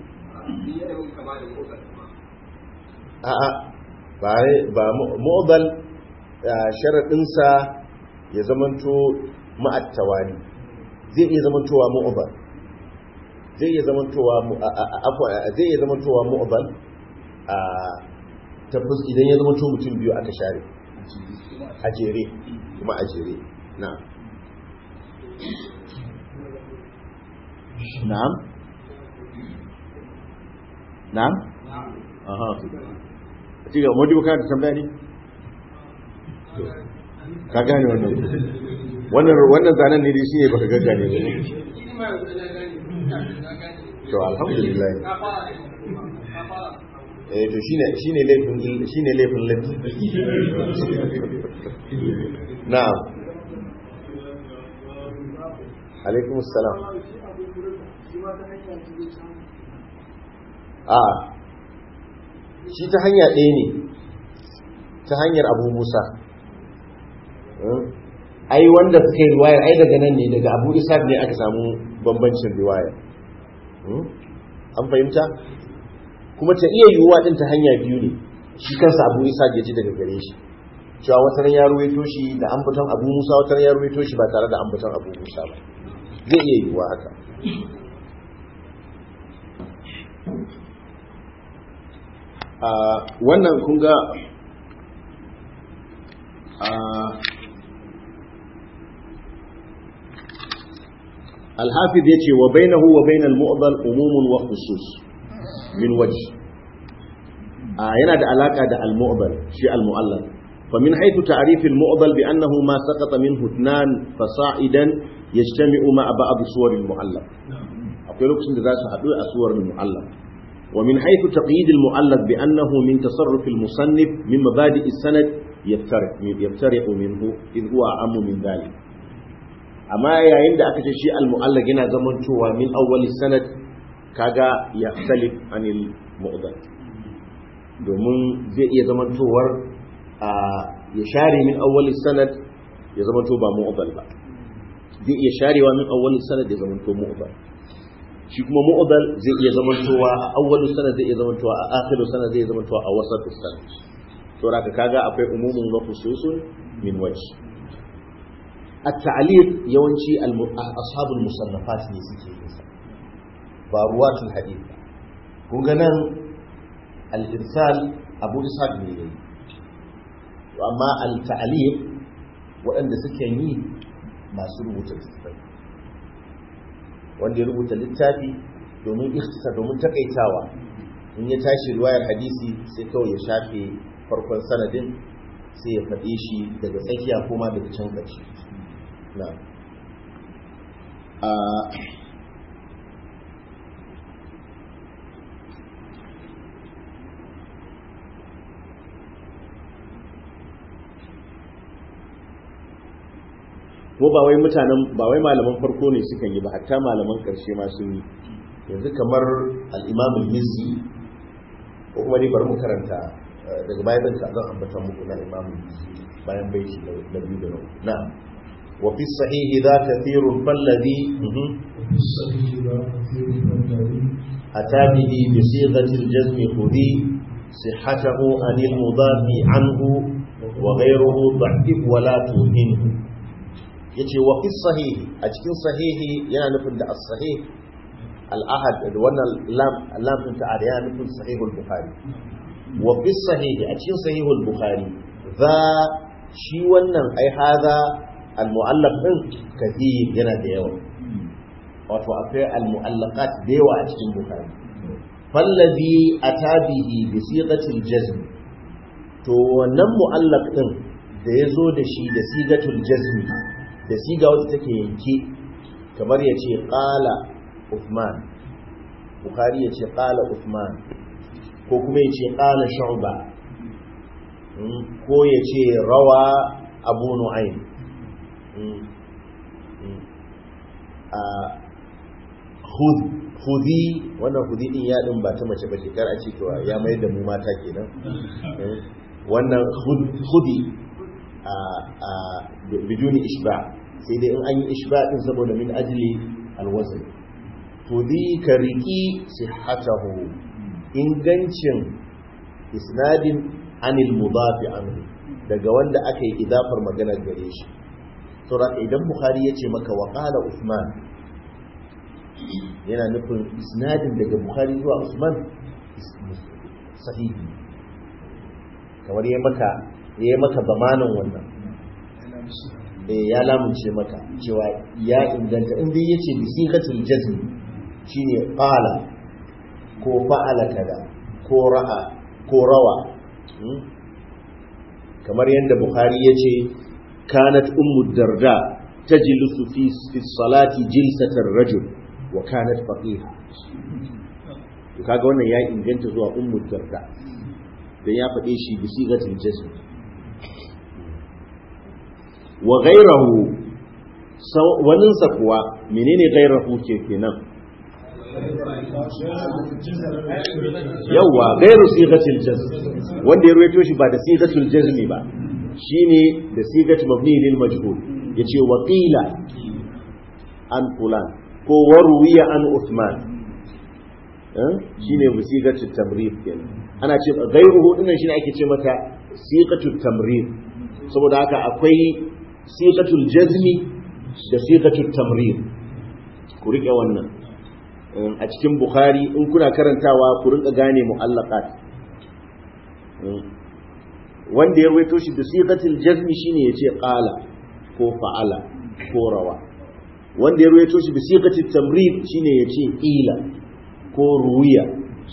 a'a ba ba mu'dal sharadin sa ya zamanto ma'attawani zai iya zamantowa mu'dal zai iya zamantowa zai iya zamantowa mu'dal a tabbas idan ya zamanto mutum biyu aka share a jere kuma a jere na'am na'am na'am aha ci ga modi ka da tambaya ne ka gane wannan wannan wannan zanen ne dai shine baka gaggane ne to alhamdulillah eh to shine shine laifin shine laifin laifin na'am alaikum assalam a shi ta hanya ɗaya ne ta hanyar abu musa ai wanda suka yi riwayar ai daga nan ne daga abu isa ne aka samu bambancin riwayar an fahimta kuma ta iya yiwuwa ɗin ta hanya biyu ne shi kansa abu isa ya ji daga gare shi cewa wata ya ruwaito shi da ambaton abu musa wata ya ruwaito shi ba tare da ambaton abu musa ba zai iya yiwuwa haka wannan kun ga alhafiz ya ce wa bainahu wa bainal mu'dal umumun wa khusus min waji yana da alaka da al-mu'dal shi al-mu'allal fa min haythu ta'rif al-mu'dal bi annahu ma saqata minhu ithnan fasa'idan yajtami'u ma'a ba'd suwar al-mu'allal akwai lokacin da za su haɗu a suwar al-mu'allal ومن حيث تقييد المؤلف بأنه من تصرف المصنف من مبادئ السند يفترق يفترق منه إذ هو أعم من ذلك أما يا عند أكتشي المؤلف هنا زمن شوى من أول السند كاغا يختلف عن المؤذن domin zai iya zamantowar ya share min awwalin sanad ya zamanto ba mu'udal ba zai iya sharewa min awwalin sanad ya zamanto mu'udal shi kuma mu'udal zai iya zamantowa a awwalu sanad zai iya zamantowa a akhiru sanad zai iya zamantowa a wasatu sanad to raka kaga akwai umumun wa khususun min wajh at-ta'liq yawanci ashabul musannafat ne suke yin sa ba ruwatul hadith kun ga nan al-irsal abu ishaq ne yayi amma al-ta'liq waɗanda suke yi masu rubuta littattafai wanda ya rubuta littafi domin ikhtisa domin takaitawa in ya tashi riwayar hadisi sai kawai ya shafe farkon sanadin sai ya faɗe shi daga tsakiya kuma daga can ƙarshe na ko ba wai mutanen ba wai malaman farko ne suka yi ba hatta malaman karshe ma sun yi yanzu kamar al-imam al-mizzi ko kuma dai bari mu karanta daga bayan zan zan ambata muku na imam al-mizzi bayan bai shi da biyu da nau na wa fi sahihi za kathirun falladhi أتى به بصيغة الجزم خذي صحته عن المضاف عنه وغيره ضعف ولا توهنه yace wa fi sahihi a cikin sahihi yana nufin da as-sahih al-ahad da wannan lam lam din ta yana nufin sahihul bukhari wa fi sahihi a cikin sahihul bukhari za shi wannan ai hada al-mu'allaq din kathir yana da yawa wato akwai al-mu'allaqat da yawa a cikin bukhari fallazi atabihi bi siqatil jazm to wannan mu'allaq din da ya zo da shi da sigatul jazmi da siga wadda take yanke kamar ya ce ƙala Uthman Bukhari ya ce ƙala Uthman ko kuma ya ce ƙala Shu'ba ko ya ce rawa Abu Nu'aym khudhi wannan khudhi din ya din ba ta mace ba kar a ce to ya mai da mu mata kenan wannan khudhi a a biduni ishba sai dai in an yi ishba din saboda min ajli alwazn khudhi ka riki sihhatahu ingancin isnadin anil mudafi anhu daga wanda aka yi idafar magana gare shi saboda idan bukhari ya ce maka wa qala usman yana nufin isnadin daga bukhari zuwa usman sahihi kamar ya maka ya maka bamanin wannan eh ya lamunce maka cewa ya inganta in dai yace bi sigatul jazm shine qala ko fa'ala kada ko ra'a ko rawa kamar yadda bukhari yace kanat ummu darda tajlisu fi fi salati jilsatar rajul wa kanat faqiha to kaga wannan ya inganta zuwa ummu darda dan ya faɗe shi bi sigatul jazm wa ghayruhu wannan sa kuwa menene ghayruhu ke kenan yawa ghayru sigatul jazm wanda ya ruwaito shi ba da sigatul jazm ba shine da sigatul mabni lil majhul yace wa qila an fulan ko waruwiya an Uthman shine musiqatu tamrid kenan ana ce gairuhu dinnan shine ake ce mata siqatu tamrid saboda haka akwai siqatul jazmi da siqatul tamrid ku rike wannan a cikin bukhari in kuna karantawa ku rinka gane mu'allaqat wanda ya rawaito shi da siqatul jazmi shine yace qala ko fa'ala ko rawa wanda ya ruwaito shi bi siqatit tamrid shine yace ila ko ruwiya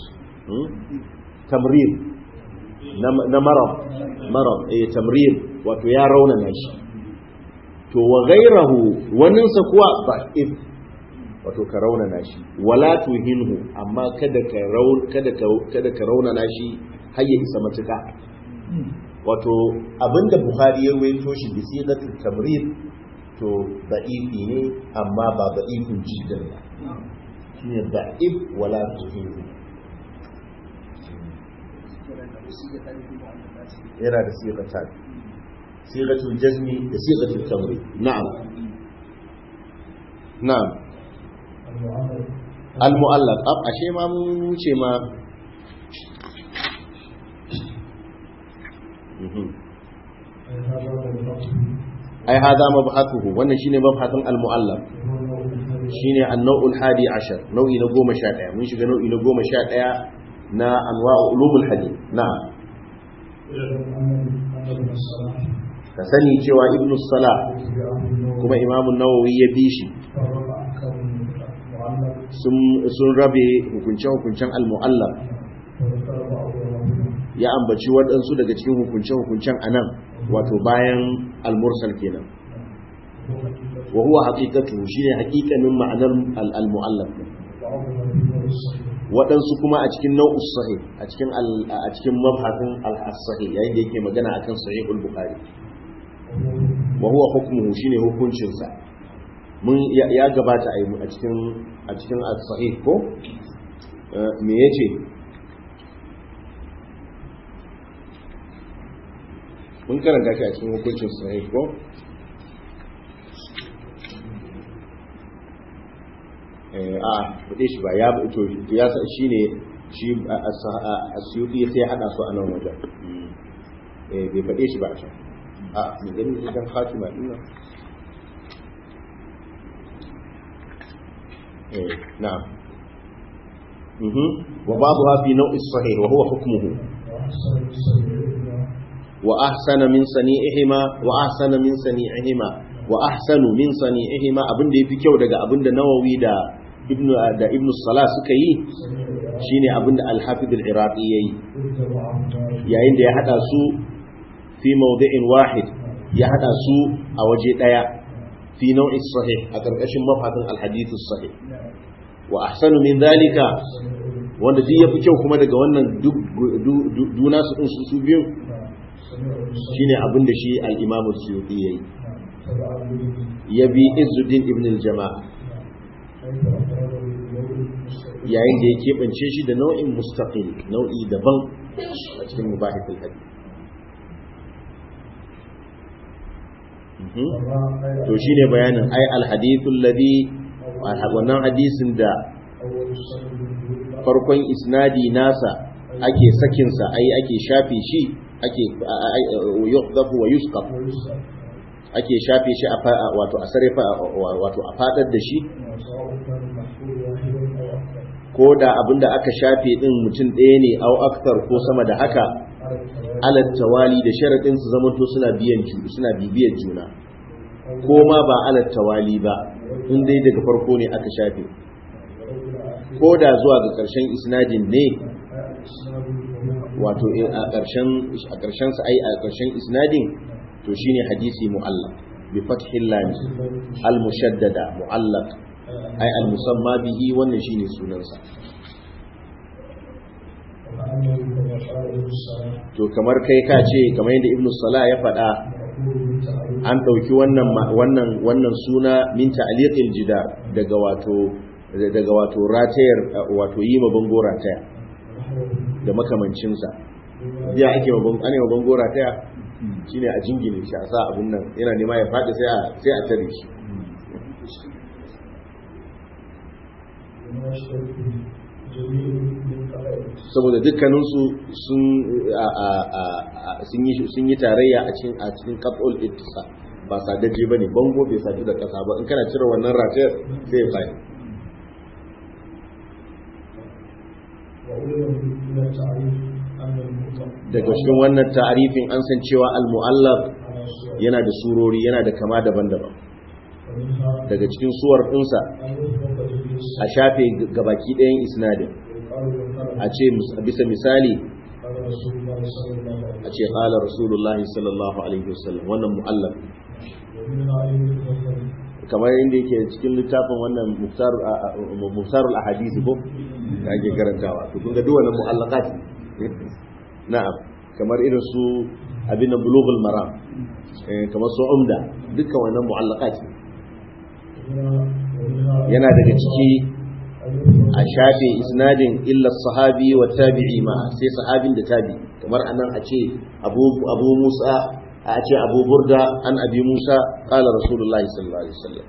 tamrid na marad marad eh tamrid wato ya raunana shi to wa ghayrahu wannan sa kuwa da'if wato ka raunana shi wala tuhinhu amma kada ka raun kada ka kada ka raunana shi har ya isa matuka wato abinda bukhari ya ruwaito shi bi siqatit tamrid to da'ifi ne amma ba da'ifin jiddan ba shine da'if wala tuhimu yana da siqatan siqatul jazmi da siqatul tamri na'am na'am al mu'allaq ab ashe ma mun wuce ma ai hada mabhathuhu wannan shine mabhatun al-mu'allaf shine an-naw'ul hadi ashar nau'i na 11 mun shiga nau'i na 11 na anwa'u ulumul hadith na'am ka sani cewa ibnu salah kuma imam an-nawawi ya bi shi sun rabe hukunce-hukuncen al-mu'allaf ya ambaci waɗansu daga cikin hukunce-hukuncen anan wato bayan al-mursal kenan wa huwa haqiqatu shine haqiqanin ma'anar al-mu'allaf waɗansu kuma a cikin nau'us sahih a cikin a cikin mabhasin al-sahih yayin da yake magana akan sahihul bukhari wa huwa hukmuhu shine hukuncin sa mun ya gabata a cikin a cikin as-sahih ko me yace mun karanta shi a cikin hukuncin sahih ko a bude shi ba ya to ya sa shine shi asyuti sai hada su a nan wajen eh bai fade shi ba a can a mu gani idan khatima din nan eh na'am mhm wa ba'dha fi naw'i sahih wa huwa hukmuhu وأحسن من صنيعهما وأحسن من صنيعهما وأحسن من صنيعهما abinda yafi kyau daga abinda Nawawi da Ibn da Ibn Salah suka yi shine abinda al-hafiz al-iraqi yayi قلت وعما yayin da ya hada su fi mawdi'in wahid ya hada su a waje daya fi nau'is sahih a karkashin mafadin al-hadith sahih wa ahsanu min dhalika wanda duk yafi kyau kuma daga wannan duk duna su din su su biyu shine abin da shi al-imam as-suyuti yayi ya bi izzuddin ibn al-jama'a yayin da ya keɓance shi da nau'in mustaqil nau'i daban a cikin mubahithul hadith to shine bayanin ai al-hadithul ladhi wannan hadisin da farkon isnadi nasa ake sakinsa ai ake shafe shi ake yuhdafu wa yusqaf ake shafe shi a wato a sarrafa wato a fadar da shi ko da abinda aka shafe din mutum ɗaya ne au aktar ko sama da haka alal tawali da sharadin su zamanto suna biyan suna bibiyar juna ko ma ba alal tawali ba in dai daga farko ne aka shafe ko da zuwa ga ƙarshen isnadin ne wato a ƙarshen a ƙarshen sa ai a ƙarshen isnadin to shine hadisi mu'allaq bi fathil lam al mushaddada mu'allaq ai al musamma bihi wannan shine sunansa to kamar kai ka ce kamar yadda ibnu salah ya faɗa an ɗauki wannan wannan wannan suna min ta'liqil jidar daga wato daga wato ratayar wato yi ma bango rataya da makamancinsa biya ake ma bango ana ma bango rataya shine a jingine shi a sa abun nan yana nema ya faɗi sai a sai a tare shi saboda dukkaninsu sun sun yi tarayya a cikin a cikin qat'ul ittisa ba sadaje bane bango bai sadu da kasa ba in kana cire wannan ratayar sai ya faɗi daga cikin wannan ta'arifin an san cewa al-mu'allaf yana da surori yana da kama daban-daban daga cikin suwar ɗinsa a shafe gabaki ɗayan isnadin a ce bisa misali a ce ƙala rasulullahi sallallahu alaihi wasallam wannan mu'allaf kamar inda yake cikin littafin wannan muftarul ahadisi ko da ake karantawa to kun ga duk wannan mu'allaqat na'am kamar irin su abin bulughul maram kamar su umda dukkan wannan mu'allaqat yana daga ciki a shafe isnadin illa sahabi wa tabi'i ma sai sahabin da tabi kamar anan a ce abu abu musa a ce abu burda an abi musa qala rasulullahi sallallahu alaihi wasallam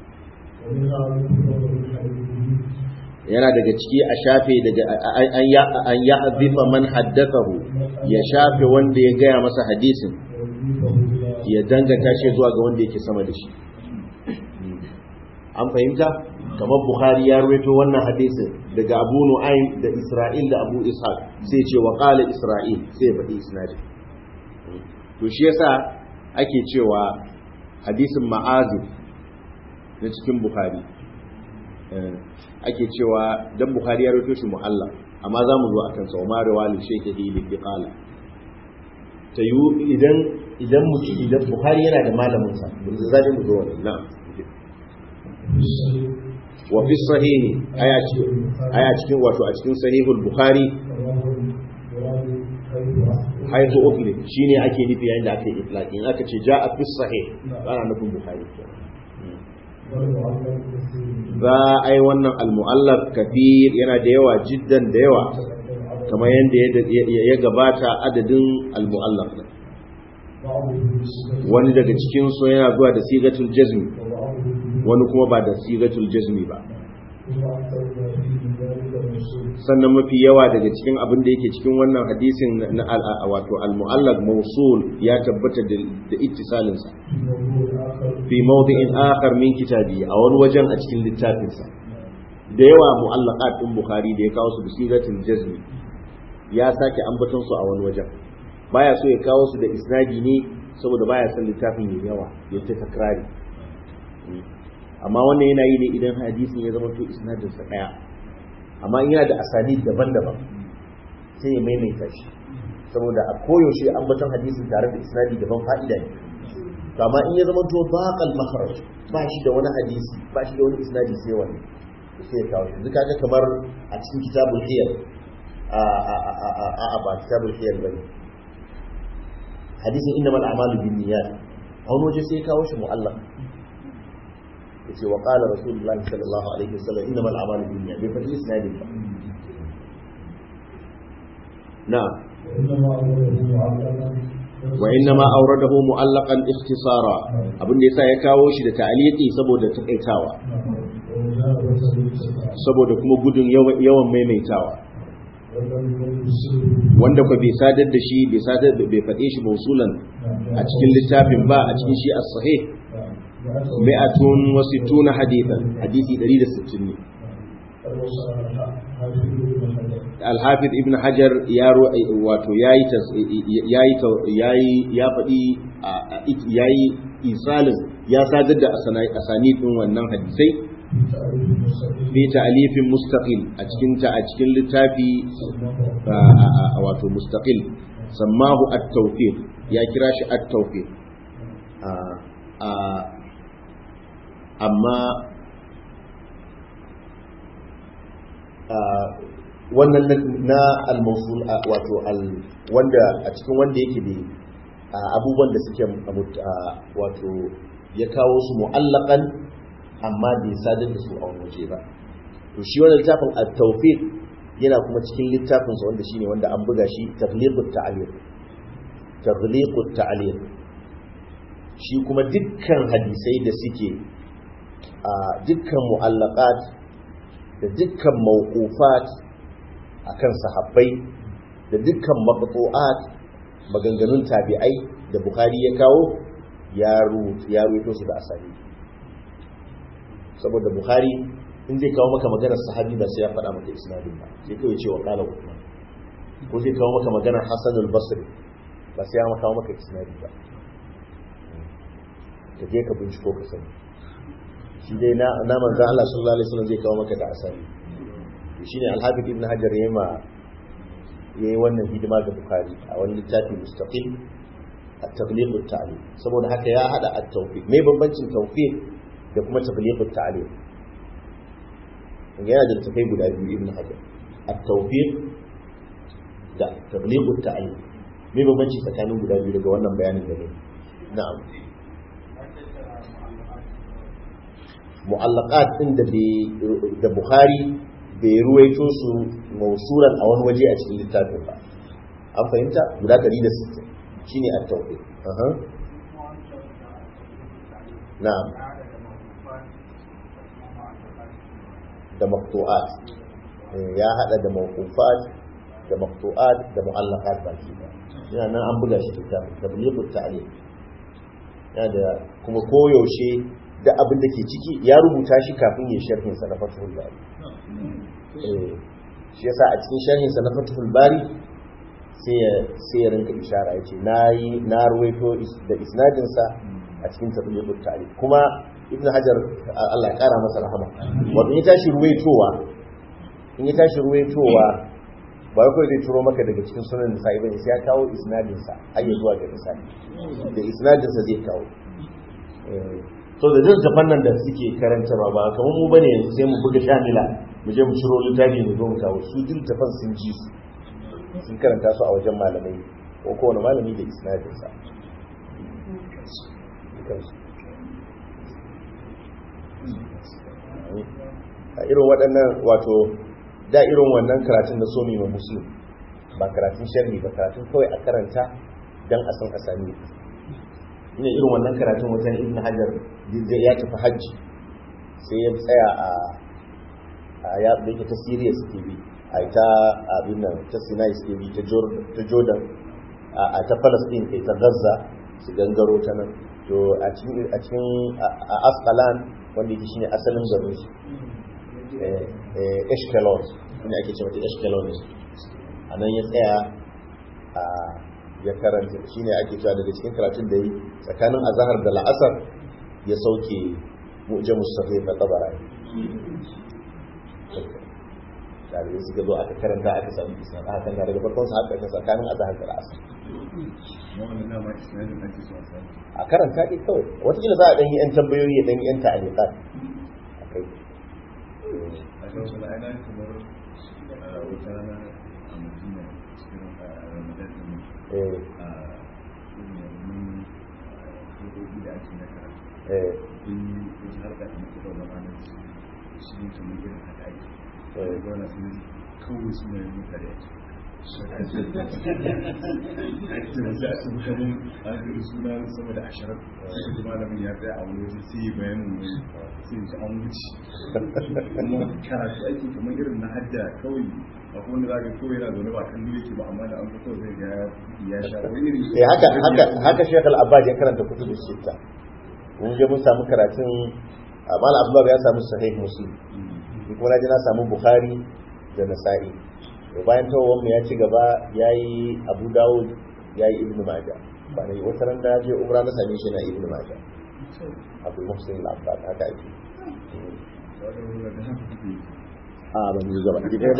yana daga ciki a shafe daga an ya azifa man haddathahu ya shafe wanda ya gaya masa hadisin ya danganta shi zuwa ga wanda yake sama da shi an fahimta kamar bukhari ya ruwaito wannan hadisin daga abu nu'aym da isra'il da abu ishaq sai ce wa qala isra'il sai faɗi isnadin to shi yasa ake cewa hadisin ma'azib na cikin bukhari ake cewa dan bukhari ya rawaito shi mu'allaf amma za mu zo akan sa umar wali shaykhi li qala ta yi idan idan mutum idan bukhari yana da malamin sa mun zaje mu zo wannan na'am wa fi sahih aya cikin aya cikin wato a cikin sahihul bukhari haitu ukli shine ake nufi yayin da aka yi itlaq in aka ce ja'a fi sahih ana nufin bukhari za a yi wannan al-mu'allaf kafir yana da yawa jiddan da yawa kamar yadda ya gabata adadin al-mu'allaf wani daga cikin su yana zuwa da sigatul jazmi wani kuma ba da sigatul jazmi ba sannan mafi yawa daga cikin abin da yake cikin wannan hadisin na wato al-mu'allaq mawsul ya tabbata da ittisalin sa fi mawdi'in akhar min kitabi a wani wajen a cikin littafin sa da yawa mu'allaqat din bukhari da ya kawo su da sigatul jazmi ya sake ambaton su a wani wajen baya so ya kawo su da isnadi ne saboda baya son littafin ya yawa ya ta takrari amma wannan yana yi ne idan hadisin ya zama to isnadin sa daya amma in yana da asani daban-daban sai ya maimaita shi saboda a koyaushe ambaton hadisin tare da isnadi daban fa'ida ne to amma in ya zama to baqal makharaj ba shi da wani hadisi ba shi da wani isnadi sai wani sai ya kawo yanzu kaga kamar a cikin kitabul hiyar a a a a a ba kitabul hiyar bane hadisin innamal a'malu binniyat a wani waje sai ya kawo shi mu'allaq yace wa qala rasulullahi sallallahu alaihi wasallam innamal a'malu binniyat bai fadi isnadin ba na'am wa inna ma awradahu mu'allaqan ikhtisara abin da yasa ya kawo shi da ta'liqi saboda takaitawa saboda kuma gudun yawan maimaitawa wanda ko bai sadar da shi bai sadar da bai faɗe shi mausulan a cikin littafin ba a cikin shi as-sahih mi'atun wa sittuna hadithan hadisi 160 ne al-hafiz ibn hajar ya wato yayi yayi yayi ya faɗi yayi isalin ya sadar da asani din wannan hadisai fi ta'alifin mustaqil a cikin ta a cikin littafi wato mustaqil sammahu at-tawfiq ya kira shi at-tawfiq amma wannan na al-mawsul wato al wanda a cikin wanda yake da abubuwan da suke wato ya kawo su mu'allaqan amma bai sadar da su a wani waje ba to shi wannan littafin at-tawfiq yana kuma cikin littafin sa wanda shine wanda an buga shi taghliqut ta'liq taghliqut ta'liq shi kuma dukkan hadisai da suke a dukkan mu'allaqat da dukkan mawqufat akan sahabbai da dukkan maqtu'at maganganun tabi'ai da bukhari ya kawo ya rubuto su da asali saboda buhari in zai kawo maka maganar sahabi ba sai ya faɗa maka isnadin ba sai kawai ce wa ƙala usman ko zai kawo maka maganar hassan al-basri ba sai ya kawo maka isnadi ba ka je ka binciko ka sani shi dai na na manzo Allah sallallahu alaihi wasallam zai kawo maka da asali shine al-hafiz ibn hajar yayi ma yayi wannan hidima ga bukhari a wani littafi mustaqil at-tabliq at-ta'lim saboda haka ya hada at-tawfiq me bambancin tawfiq da kuma tabliq at-ta'lim yana da tafai guda biyu ibn hajar at-tawfiq da tabliq at-ta'lim me bambanci tsakanin guda biyu daga wannan bayanin da ne na'am mu'allaqat din da da bukhari bai ruwaito su mausulan a wani waje a cikin littafin ba an fahimta guda 160 shine at-tawfiq aha na'am da maqtu'at ya hada da mawqufat da maqtu'at da mu'allaqat baki da yana nan an buga shi littafin tablighut ta'lim yana da kuma koyaushe da abin da ke ciki ya rubuta shi kafin ya sharhin sa na fathul bari shi yasa a cikin sharhin sa na fathul bari sai ya sai ya rinka ishara yace nayi na ruwaito da isnadin sa a cikin tablighut ta'lim kuma ibn hajar Allah ya kara masa rahama wato in ya tashi ruwaitowa in ya tashi ruwaitowa ba kawai zai turo maka daga cikin sunan da sa'i bane sai ya kawo isnadin sa har ya zuwa ga isnadi da isnadin sa zai kawo so da duk tafan nan da suke karantarwa ba kamar mu bane yanzu sai mu buga shamila mu je mu ciro littafi mu zo mu kawo su duk tafan sun ji su sun karanta su a wajen malamai ko kowane malami da isnadin sa a irin waɗannan wato da irin wannan karatun da so mai musulun ba karatun sharhi ba karatun kawai a karanta don a san asami ina irin wannan karatun wajen ibn hajar zai ya tafi hajji sai ya tsaya a ya da ta siriya suke bi a ta abin nan ta sinai suke bi ta jordan a ta palestine kai ta gaza su gangaro ta nan to a cikin a asqalan wanda yake shine asalin garin su eshkelon shine ake cewa ta eshkelon a nan ya tsaya a ya karanta shine ake cewa daga cikin karatun da yi tsakanin azahar da la'asar ya sauke mu'jam mustaqim na tabara dalibai suka zo aka karanta aka samu isnad aka kan daga farkon sa haka ka tsakanin azhar da asar wannan dama isnadin ake so a samu a karanta dai kawai wataƙila za a ɗan yi 'yan tambayoyi ya ɗan yi 'yan ta'aliƙat a kai a ga wasu la'ana kamar a wata rana a madina cikin a ramadan din eh a irin yanzu hukuki da ake na karatu eh kun yi wata harka da muke da wani shi ne kamar irin haka ake eh da wani sun kawai suna yin mutane ake ake wasu a cikin kamar an kiri suna sama da ashirin shi malamin ya tsaya a wani waje sai yi bayanin wani sai ji an wuce kuma karatu ake kamar irin na hadda kawai a kuma da zaka kawai yana zaune ba kan dole ke ba amma da an fito zai ga ya sha wani irin eh haka haka haka Sheikh Al-Abbad ya karanta kutubu sita mun je mun samu karatun Amal Abdullah ya samu sahih Muslim ni kuma na je na samu Bukhari da Nasa'i to bayan tawon mu ya ci gaba yayi Abu Dawud yayi Ibn Majah ba ne wata ran da je umra na same shi na Ibn Majah Abu Muhsin Al-Abbad haka ake a ba mu gaba ki ɗaya ba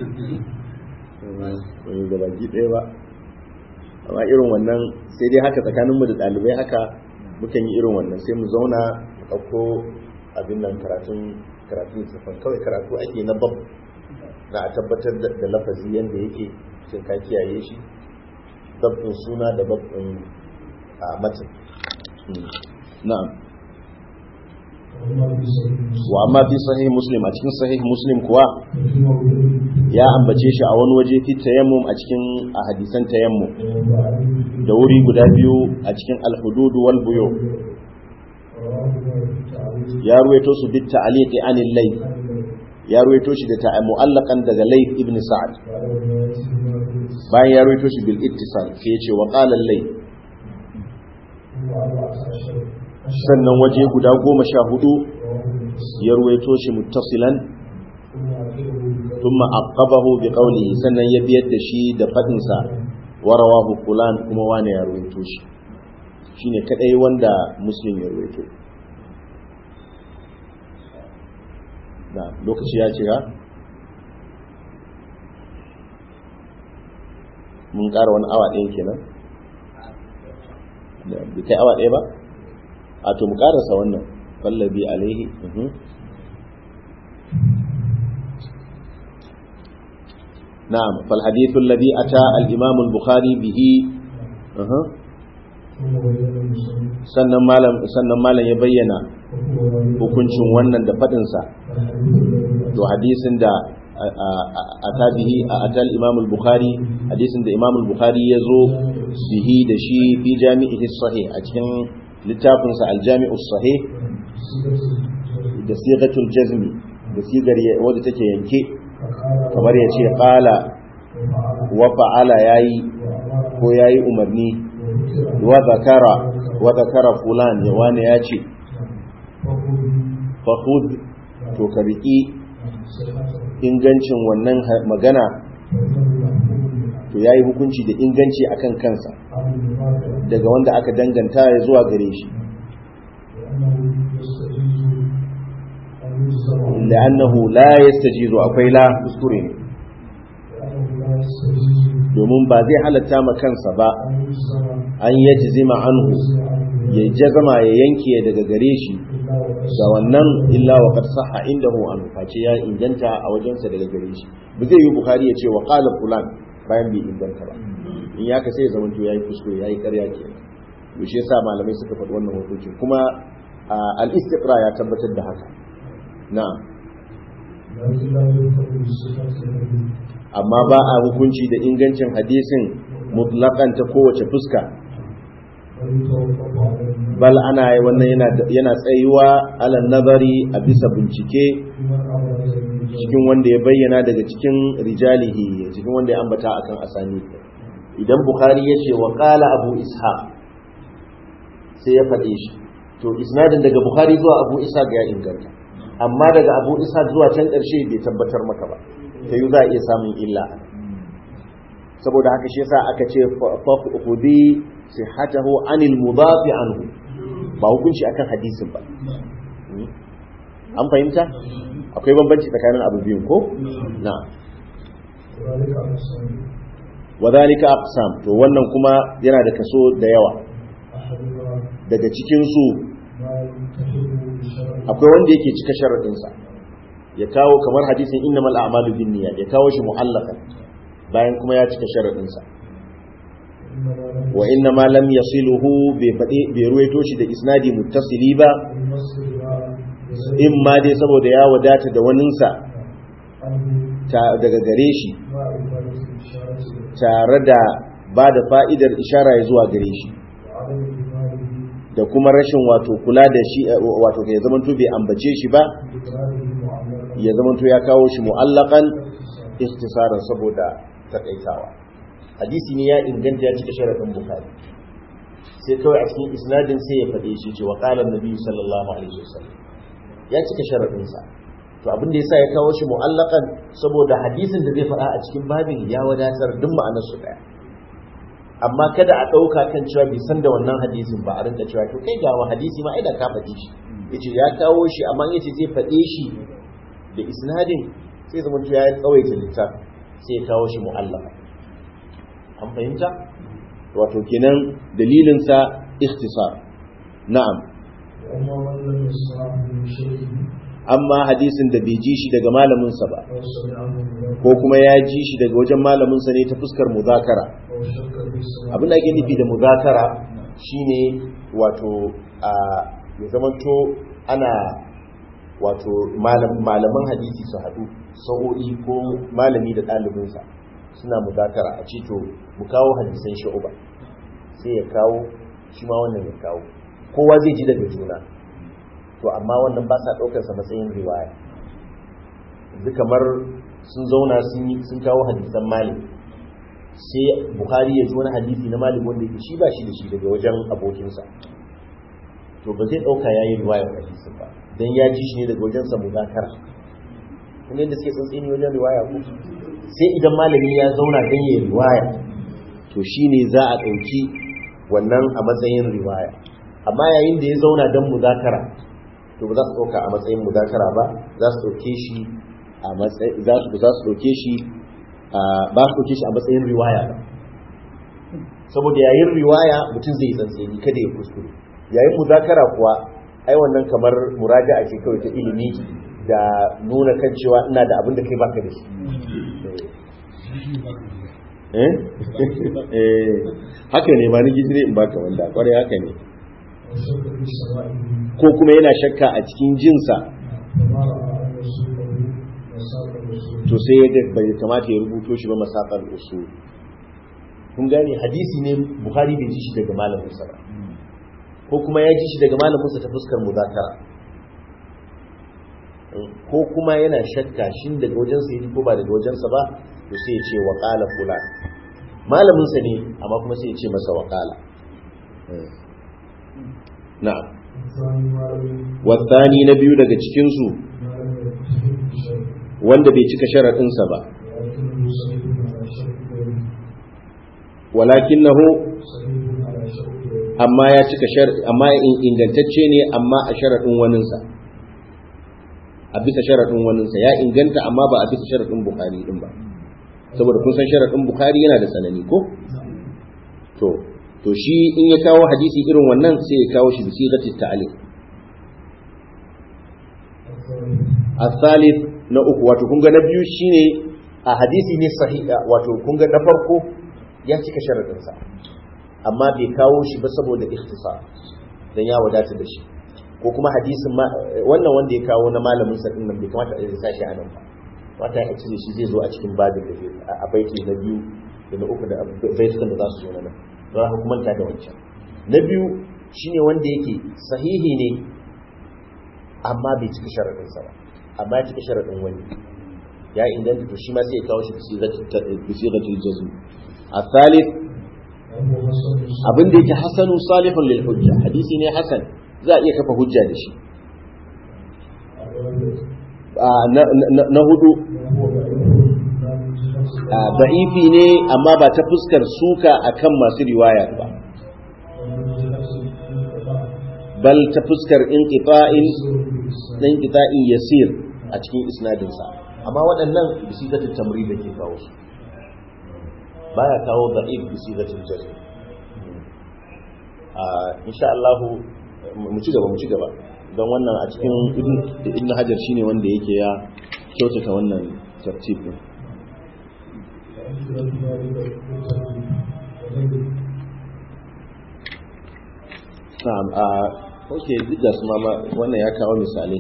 ba mu gaba ki ɗaya ba amma irin wannan sai dai haka tsakaninmu da ɗalibai haka mukan yi irin wannan sai mu zauna mu ɗauko abin nan karatun karatun littattafan kawai karatu ake na bab na a tabbatar da da lafazi yadda yake sai ka kiyaye shi babin suna da babin a matin na'am wa amma fi sahih muslim a cikin sahih muslim kuwa ya ambace shi a wani waje fi tayammum a cikin a hadisan tayammum da wuri guda biyu a cikin al-hudud wal buyu ya ruwaito su bit ta'liqi anil layth ya ruwaito shi da ta'a mu'allaqan daga layth ibn sa'ad bayan ya ruwaito shi bil ittisal sai ya ce wa qala al-layth sannan waje guda goma sha hudu ya ruwaito shi muttasilan thumma aqabahu bi qawlihi sannan ya biyar da shi da fadin sa wa rawahu fulan kuma wani ya ruwaito shi shine kadai wanda muslim ya ruwaito na lokaci ya ce ha mun ƙara wani awa ɗaya kenan da bai kai awa ɗaya ba a to mu ƙarasa wannan fallabi alaihi mhm. نعم فالحديث الذي أتى الإمام البخاري به أها sannan malam sannan malam ya bayyana hukuncin wannan da faɗinsa to hadisin da a tabihi a atal imam al-bukhari hadisin da imam al-bukhari ya zo bihi da shi fi jami'ihi sahih a cikin littafinsa al-jami'u sahih da sigatul jazmi da sigar wadda take yanke kamar ya ce ƙala wa fa'ala yayi ko yayi umarni wa zakara wa zakara fulan ya wani ya ce fahud to ka riƙi ingancin wannan magana to yayi hukunci da inganci akan kansa daga wanda aka danganta ya zuwa gare shi لأنه لا يستجيز akwai la kuskure ne domin ba zai halatta ma kansa ba an yaji zima anhu ya jazama ya yanke daga gare shi ga wannan illa wa qad sahha indahu an face ya inganta a wajensa daga gare shi ba zai yi bukhari ya ce wa qala fulan bayan bai inganta ba in ya ka sai zaman to yayi kuskure yayi ƙarya kenan to shi yasa malamai suka faɗi wannan hukunci kuma al-istiqra ya tabbatar da haka na'am amma ba a hukunci da ingancin hadisin mutlaƙan ta kowace fuska bal ana wannan yana yana tsayuwa ala nazari a bisa bincike cikin wanda ya bayyana daga cikin rijalihi cikin wanda ya ambata akan asani idan bukhari ya ce wa qala abu ishaq sai ya faɗe shi to isnadin daga bukhari zuwa abu ishaq ya inganta amma daga abu isa zuwa can ƙarshe bai tabbatar maka ba ta yi za a iya samun illa saboda haka shi yasa aka ce fahudi sihhatahu anil mudafi anhu ba hukunci akan hadisin ba an fahimta akwai bambanci tsakanin abu biyun ko na وذلك أقسام wa zalika aqsam to wannan kuma yana da kaso da yawa أحدها daga cikin su ما يتفق بشرع akwai wanda yake cika sharadin sa ya kawo kamar hadisin innamal a'malu binniyat ya kawo shi mu'allaqan bayan kuma ya cika sharadin sa إنما لم wa inna ma lam yasiluhu bai faɗi bai ruwaito shi da isnadi muttasili ba يمثل بزيد in ma dai saboda ya wadata da waninsa عنه ta- daga gare shi مع إفادة الإشارة tare da ba da fa'idar ishara ya zuwa gare shi وعدم إيمانه da kuma rashin wato kula da shi eh, wato ya zamanto bai ambace shi ba بإقراره معلقا ya zamanto ya kawo shi mu'allakan ikhtisaran saboda takaitawa hadisi ne ya inganta ya cika sharadin bukhari sai kawai a cikin isnadin sai ya faɗe shi ce wa qala annabi sallallahu alaihi wasallam ya cika sharadin sa to abin da yasa ya kawo shi mu'allakan saboda hadisin da zai faɗa a cikin babin ya wadatar duk ma'anar su daya amma kada a ɗauka kan cewa bai san da wannan hadisin ba a rinka cewa to kai ga wa hadisi ma ai da ka faɗi shi yace ya kawo shi amma yace zai faɗe shi da isnadin sai zama to ya tsawaita littafi sai ya kawo shi mu'allaka an fahimta wato kenan dalilin sa ikhtisar na'am وأما من لم يسمع من شيء amma hadisin da bai ji shi daga malamin sa ba أو سمعه من ko kuma ya ji shi daga wajen malamin sa ne ta fuskar muzakara أو شك في السماع abin da ake nufi da muzakara shine wato a ya zamanto ana wato malam- malaman hadisi su haɗu sa'o'i ko malami da ɗalibinsa suna muzakara a ce to mu kawo hadisan sha'uba sai ya kawo shi ma wannan ya kawo kowa zai ji daga juna to amma wannan ba sa ɗaukarsa matsayin riwaya yanzu kamar sun zauna sun yi- sun kawo hadisan malik sai bukhari ya ji wani hadisi na malik wanda yake shi ba shi da shi daga wajen abokinsa to ba zai dauka yayi riwayar hadisin ba dan ya ji shi ne daga wajen sa muzakara kun yadda suke tsantsini wajen riwaya ko sai idan malami ya zauna dan yayi riwaya to shine za a dauki wannan a matsayin riwaya amma yayin da ya zauna dan muzakara to ba za su dauka a matsayin muzakara ba za su dauke shi a matsayin za su za su dauke shi a- ba su dauke shi a matsayin riwaya ba saboda yayin riwaya mutum zai yi tsantseni kada ya kuskure yayin muzakara kuwa ai wannan kamar muraja'a ce kawai ta ilimi da nuna kan cewa ina da abin da kai baka da shi eh eh haka ne ma ni gidire in baka wanda kwarai haka ne أو شك في سماعه ko kuma yana shakka a cikin jinsa فما رأى أن يسوقه وساق الرسول to sai ya ga bai kamata ya rubuto shi ba masaqal usul kun gane hadisi ne bukhari bai ji shi daga malamin sa ba ko kuma ya ji shi daga malamin sa ta fuskar muzakara ko kuma yana shakka shin daga wajen sa yake ko ba daga wajen sa ba to sai ya ce wa qala fulan malamin sa ne amma kuma sai ya ce masa wa qala na'am الثاني ما لم wasani na biyu daga cikin su ما لم يتفق بشيء wanda bai cika sharadin sa ba ولكنه صحيح على شرط غيره walakinahu صحيح على شرط غيره amma ya cika shar amma in- ingantacce ne amma a sharadin waninsa a bisa sharadin waninsa ya inganta amma ba a bisa sharadin bukhari din ba saboda kun san sharadin bukhari yana da tsanani ko to to shi in ya kawo hadisi irin wannan sai ya kawo shi bi sigati ta'liq الثالث الثالث na uku wato kun ga na biyu shine a hadisi ne sahiha wato kun ga na farko ya cika sharadin sa amma bai kawo shi ba saboda ikhtisar dan ya wadata da shi ko kuma hadisin ma wannan wanda ya kawo na malamin sa din nan bai kamata a sa shi a nan ba wata ya cire shi zai zo a cikin babin da zai a baiti na biyu da na uku da baitukan da za su zo na nan za ka kuma da wancan na biyu shine wanda yake sahihi ne amma bai cika sharadin sa ba amma ya cika sharadin wani ya inganta to shi ma sai ya kawo shi bi sigatul jazm الثالث وهو مسند abin da yake hasanu salihun lil hujja hadisi ne hasan za a iya kafa hujja da shi الرابع Ah, na- na na hudu وهو ضعيف لا من جهة ah, da'ifi ne amma ba ta fuskar suka akan masu riwaya ba ومن جهة الانقطاع bal ta fuskar inqita'in يسير بالإسلام inqita'in yasir a cikin isnadinsa amma waɗannan bisigatul tamri da ke kawo su baya kawo da'if bisigatul jazm a insha Allah mu ci gaba mu ci gaba don wannan a cikin ibn hajar shine wanda yake ya kyautata wannan tartib din na'am a okay duk da su mama wannan ya kawo misalai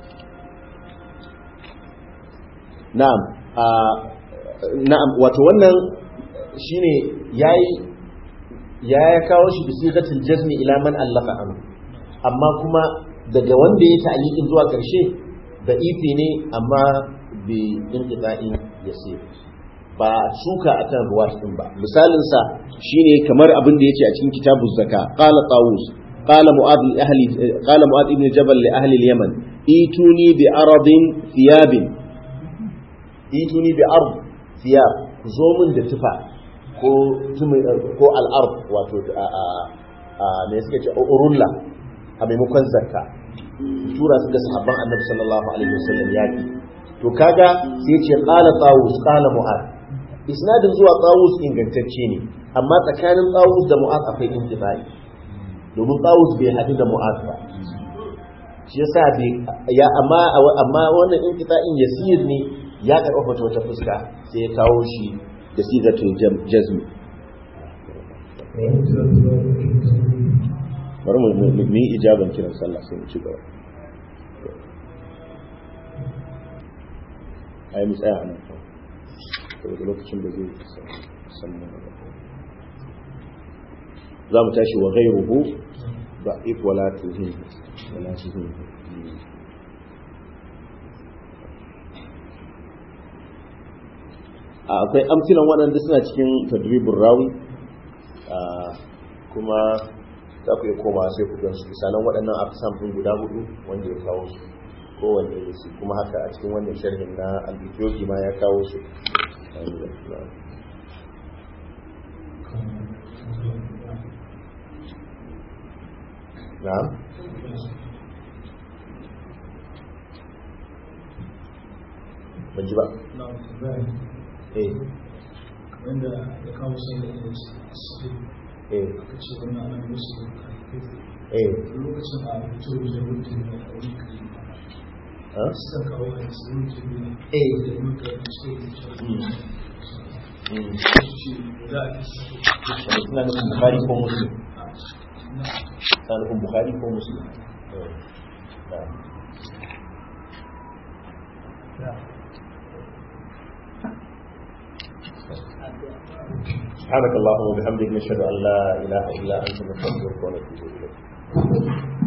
na'am a na'am wato wannan shine yayi ya ya kawo shi bi sigatil jazmi ila man allafa an amma kuma daga wanda ya ta'liqin zuwa karshe da ifi ne amma bi inqita'in yasir ba suka akan ruwat din ba misalin sa shine kamar abin da yace a cikin kitabuz zaka qala tawus qala mu'ad li ahli qala mu'ad ibn jabal li ahli al-yaman ituni bi aradin thiyabin ituni bi ard thiyab ku zo min da tufa ko ko al'ard wato a me suke ce urulla a maimakon zakka tura su ga sahabban annabi sallallahu alaihi wasallam yaki to kaga sai ce qala tawus qala mu'ad isnadin zuwa tawus ingantacce ne amma tsakanin tawus da mu'ad akwai intibai domin tawus bai hadu da mu'ad ba shi yasa bai ya amma amma wannan inqita'in yasir ne ya karɓa wata fuska sai ya kawo shi da sigatul jazmi bari mu yi ijaban kiran sallah sai mu ci gaba ai mu tsaya nan saboda lokacin da zai samu za mu tashi wa ghairuhu ba if wala tuhin wala tuhin akwai amfilan waɗanda suna cikin tadribin rawi kuma za ku yi koma sai ku gansu misalan waɗannan afisam ɗin guda hudu wanda ya kawo su kowanne da su kuma haka a cikin wannan sharhin na al ma ya kawo su na'am ban ji ba eh wanda ya kawo sai da ya ce eh aka ce wannan ana musu eh lokacin a fito da mutum da wani kai ha suka kawo a cikin mutum eh da muka cikin mm mm shi za a fi wanda suna nufin bukhari ko muslim suna nufin bukhari ko muslim eh na'am سبحانك اللهم وبحمدك نشهد ان لا اله الا انت نستغفرك ونتوب اليك